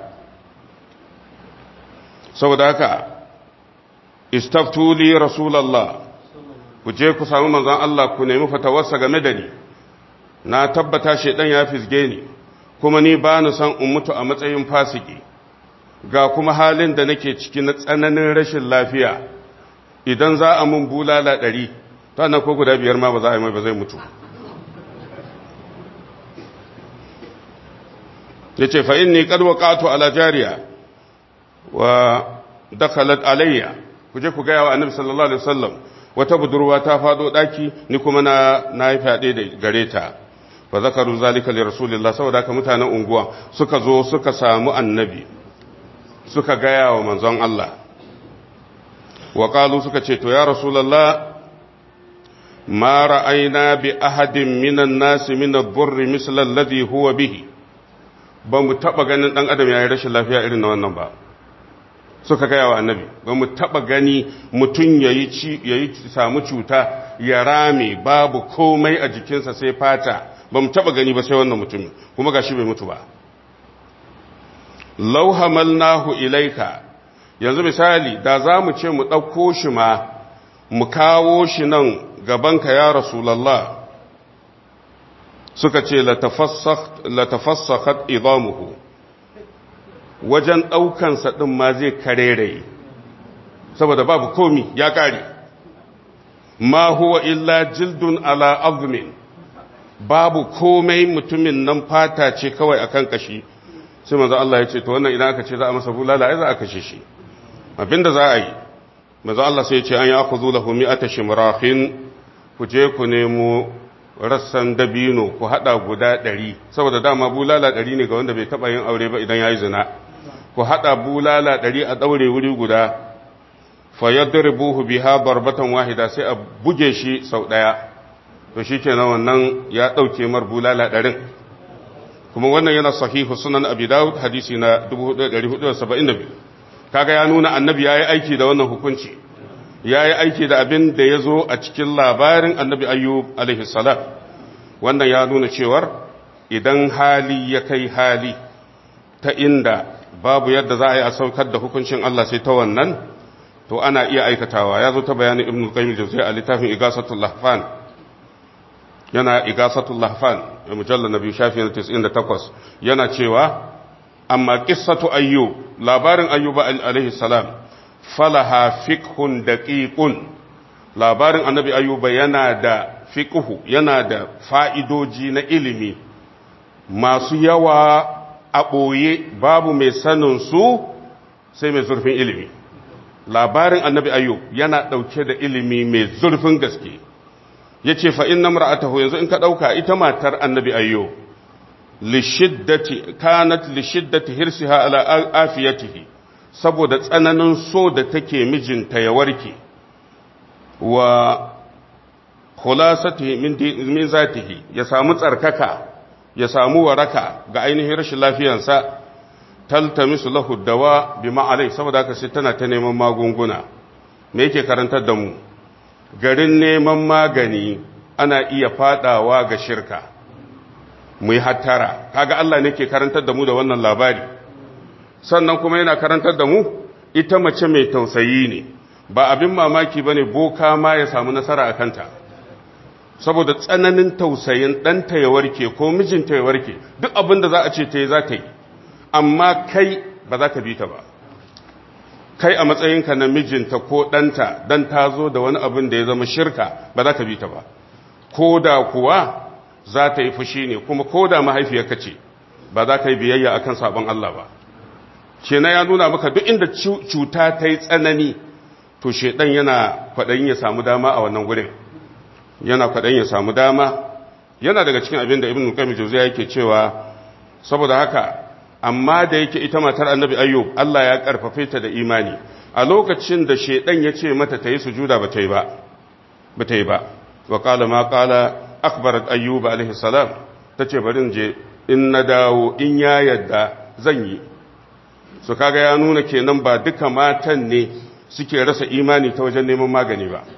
saboda haka istaftuli rasulallah ku je ku samu manzon Allah ku nemi fatawarsa game da ni na tabbata shedan ya fisge ni kuma ni ba ni san in mutu a matsayin fasiki ga kuma halin da nake ciki na tsananin rashin lafiya idan za a mun bulala ɗari ta nan ko guda biyar ma ba za a yi mai ba zai mutu ya ce fa'in ni ƙarwa ƙato ala jariya wa dakalat alayya ku je ku gaya wa annabi sallallahu alaihi wasallam wata budurwa ta fado daki ni kuma na na yi fade da gare ta fa zakaru zalika li rasulillah saboda ka mutanen unguwa suka zo suka samu annabi suka gaya wa manzon Allah wa qalu suka ce to ya rasulullah ma ra'ayna bi ahadin minan nasi min ad-durri misla alladhi huwa bihi ba mu taba ganin dan adam yayin rashin lafiya irin na wannan ba suka gaya wa annabi ba mu taba gani mutum ya yi samu cuta ya rame babu komai a jikinsa sai fata ba mu taba gani ba sai wannan mutumin kuma gashi bai mutu ba lau hamalnahu ilaika yanzu misali da za mu ce mu ɗauko shi ma mu kawo shi nan gabanka ya rasulallah suka ce latafassakat idamuhu wajen ɗaukansa ɗin ma zai kareraye saboda babu komi ya ƙare ma huwa illa jildun ala azmin babu komai mutumin nan fata ce kawai akan kashi sai manzo Allah ya ce to wannan idan aka ce za a masa bulala ai za a kashe shi abinda za a yi manzo Allah sai ya ce an ya'khudhu lahu mi'ata shimrahin ku je ku nemo rassan dabino ku hada guda ɗari saboda dama bulala ɗari ne ga wanda bai taɓa yin aure ba idan ya yi zina ku haɗa bulala ɗari a ɗaure wuri guda fa yadribuhu biha barbatan wahida sai a buge shi sau ɗaya to shikenan wannan ya ɗauke mar bulala ɗarin kuma wannan yana sahihu sunan abi dawud hadisi na 4472 kaga ya nuna annabi ya yi aiki da wannan hukunci ya yi aiki da abin da ya zo a cikin labarin annabi ayyub alaihissalam wannan ya nuna cewar idan hali ya kai hali ta inda babu yadda za a yi a saukar da hukuncin Allah sai ta wannan to ana iya aikatawa ya zo ta bayanin ibn qayyim jawziy a littafin igasatul lahfan yana igasatul lahfan mujallal nabi shafi na 98 yana cewa amma qissatu ayyub labarin ayyuba alaihi salam falaha fiqhun daqiqun labarin annabi ayyuba yana da fiqhu yana da fa'idoji na ilimi masu yawa a ɓoye babu mai sanin su sai mai zurfin ilimi labarin annabi ayyub yana ɗauke da ilimi mai zurfin gaske ya ce fa'in na mara'atahu yanzu in ka ɗauka ita matar annabi ayyub lishiddati kanat lishiddati hirsiha ala afiyatihi saboda tsananin so da take mijinta ya warke wa khulasatihi min zatihi ya samu tsarkaka ya samu waraka ga ainihin rashin lafiyansa taltamisu lahu dawa bi ma'alai saboda haka sai tana ta neman magunguna me yake karantar da mu garin neman magani ana iya fadawa ga shirka mu yi hattara kaga Allah ne ke karantar da mu da wannan labari sannan kuma yana karantar da mu ita mace mai tausayi ne ba abin mamaki bane boka ma ya samu nasara a kanta saboda tsananin tausayin ɗanta ya warke ko mijinta ya warke duk abin da za a ce ta yi za ta yi amma kai ba za ka bi ta ba kai a matsayinka na mijinta ko ɗanta don ta zo da wani abin da ya zama shirka ba za ka bi ta ba ko da kuwa za ta yi fushi ne kuma ko da mahaifiyarka ce ba za ka yi biyayya akan sabon Allah ba kenan ya nuna maka duk inda cuta ta yi tsanani to shedan yana kwaɗayin ya samu dama a wannan gurin yana kwaɗayin ya samu dama yana daga cikin abin da ibn qayyim jawziya yake cewa saboda haka amma da yake ita matar annabi ayyub Allah ya karfafe ta da imani a lokacin da shedan ya ce mata ta yi sujuda ba ta yi ba ba ta yi ba wa qala ma qala akhbarat ayyub alaihi salam tace bari in je in na dawo in ya yadda zan yi su kaga ya nuna kenan ba duka matan ne suke rasa imani ta wajen neman magani ba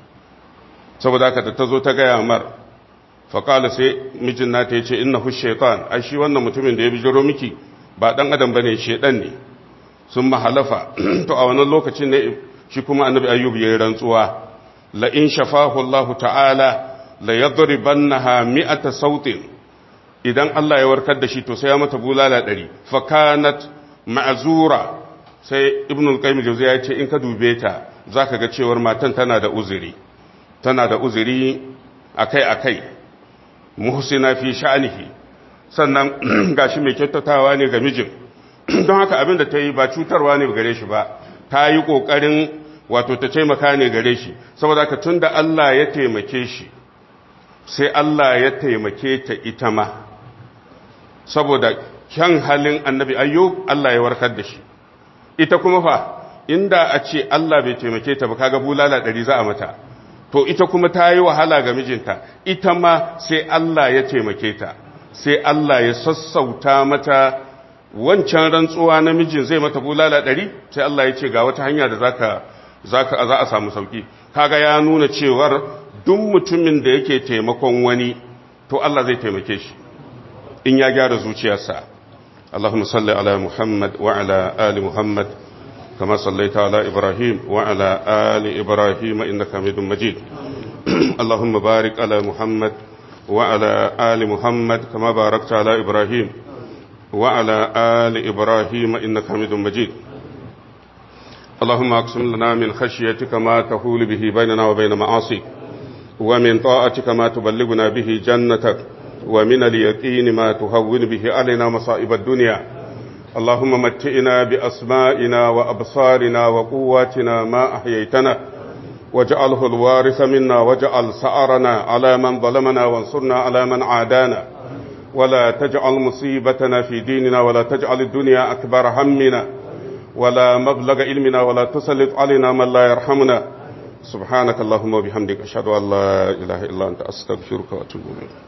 saboda haka da ta zo ta gaya mar faƙala sai mijin nata ya ce inna hu shaitan ai shi wannan mutumin da ya bijiro miki ba ɗan adam ba ne shaitan ne sun mahalafa to a wannan lokacin ne shi kuma annabi ayyub ya yi rantsuwa la in shafahu Allah ta'ala la yadribannaha mi'ata sautin idan Allah ya warkar da shi to sai ya mata bulala ɗari fa kanat ma'zura sai ibnu al-qayyim jawziya ya ce in ka dube ta zaka ga cewar matan tana da uzuri tana da uzuri akai-akai muhsina fi sha'anihi sannan gashi mai kyautatawa ne ga mijin don haka abin da ta yi ba cutarwa ne gare shi ba ta yi ƙoƙarin wato ta taimaka ne gare shi saboda haka tun da Allah ya taimake shi sai Allah ya taimake ta ita ma saboda kyan halin annabi ayyub Allah ya warkar da shi ita kuma fa inda a ce Allah bai taimake ta ba kaga bulala ɗari za a mata to ita kuma ta yi wahala ga mijinta ita ma sai Allah ya taimake ta sai Allah ya sassauta mata wancan rantsuwa na mijin zai mata bulala ɗari sai Allah ya ce ga wata hanya da zaka zaka za a samu sauki kaga ya nuna cewar duk mutumin da yake taimakon wani to Allah zai taimake shi in ya gyara zuciyarsa اللهم صل على محمد وعلى آل محمد كما صليت على إبراهيم وعلى آل إبراهيم إنك حميد مجيد اللهم بارك على محمد وعلى آل محمد كما باركت على إبراهيم وعلى آل إبراهيم إنك حميد مجيد اللهم أقسم لنا من خشيتك ما تحول به بيننا وبين معاصيك ومن طاعتك ما تبلغنا به جنتك ومن اليقين ما تهون به علينا مصائب الدنيا اللهم متئنا بأسمائنا وأبصارنا وقواتنا ما أحييتنا واجعله الوارث منا واجعل سعرنا على من ظلمنا وانصرنا على من عادانا ولا تجعل مصيبتنا في ديننا ولا تجعل الدنيا أكبر همنا ولا مبلغ علمنا ولا تسلط علينا من لا يرحمنا سبحانك اللهم وبحمدك أشهد أن لا إله إلا أنت أستغفرك وأتوب إليك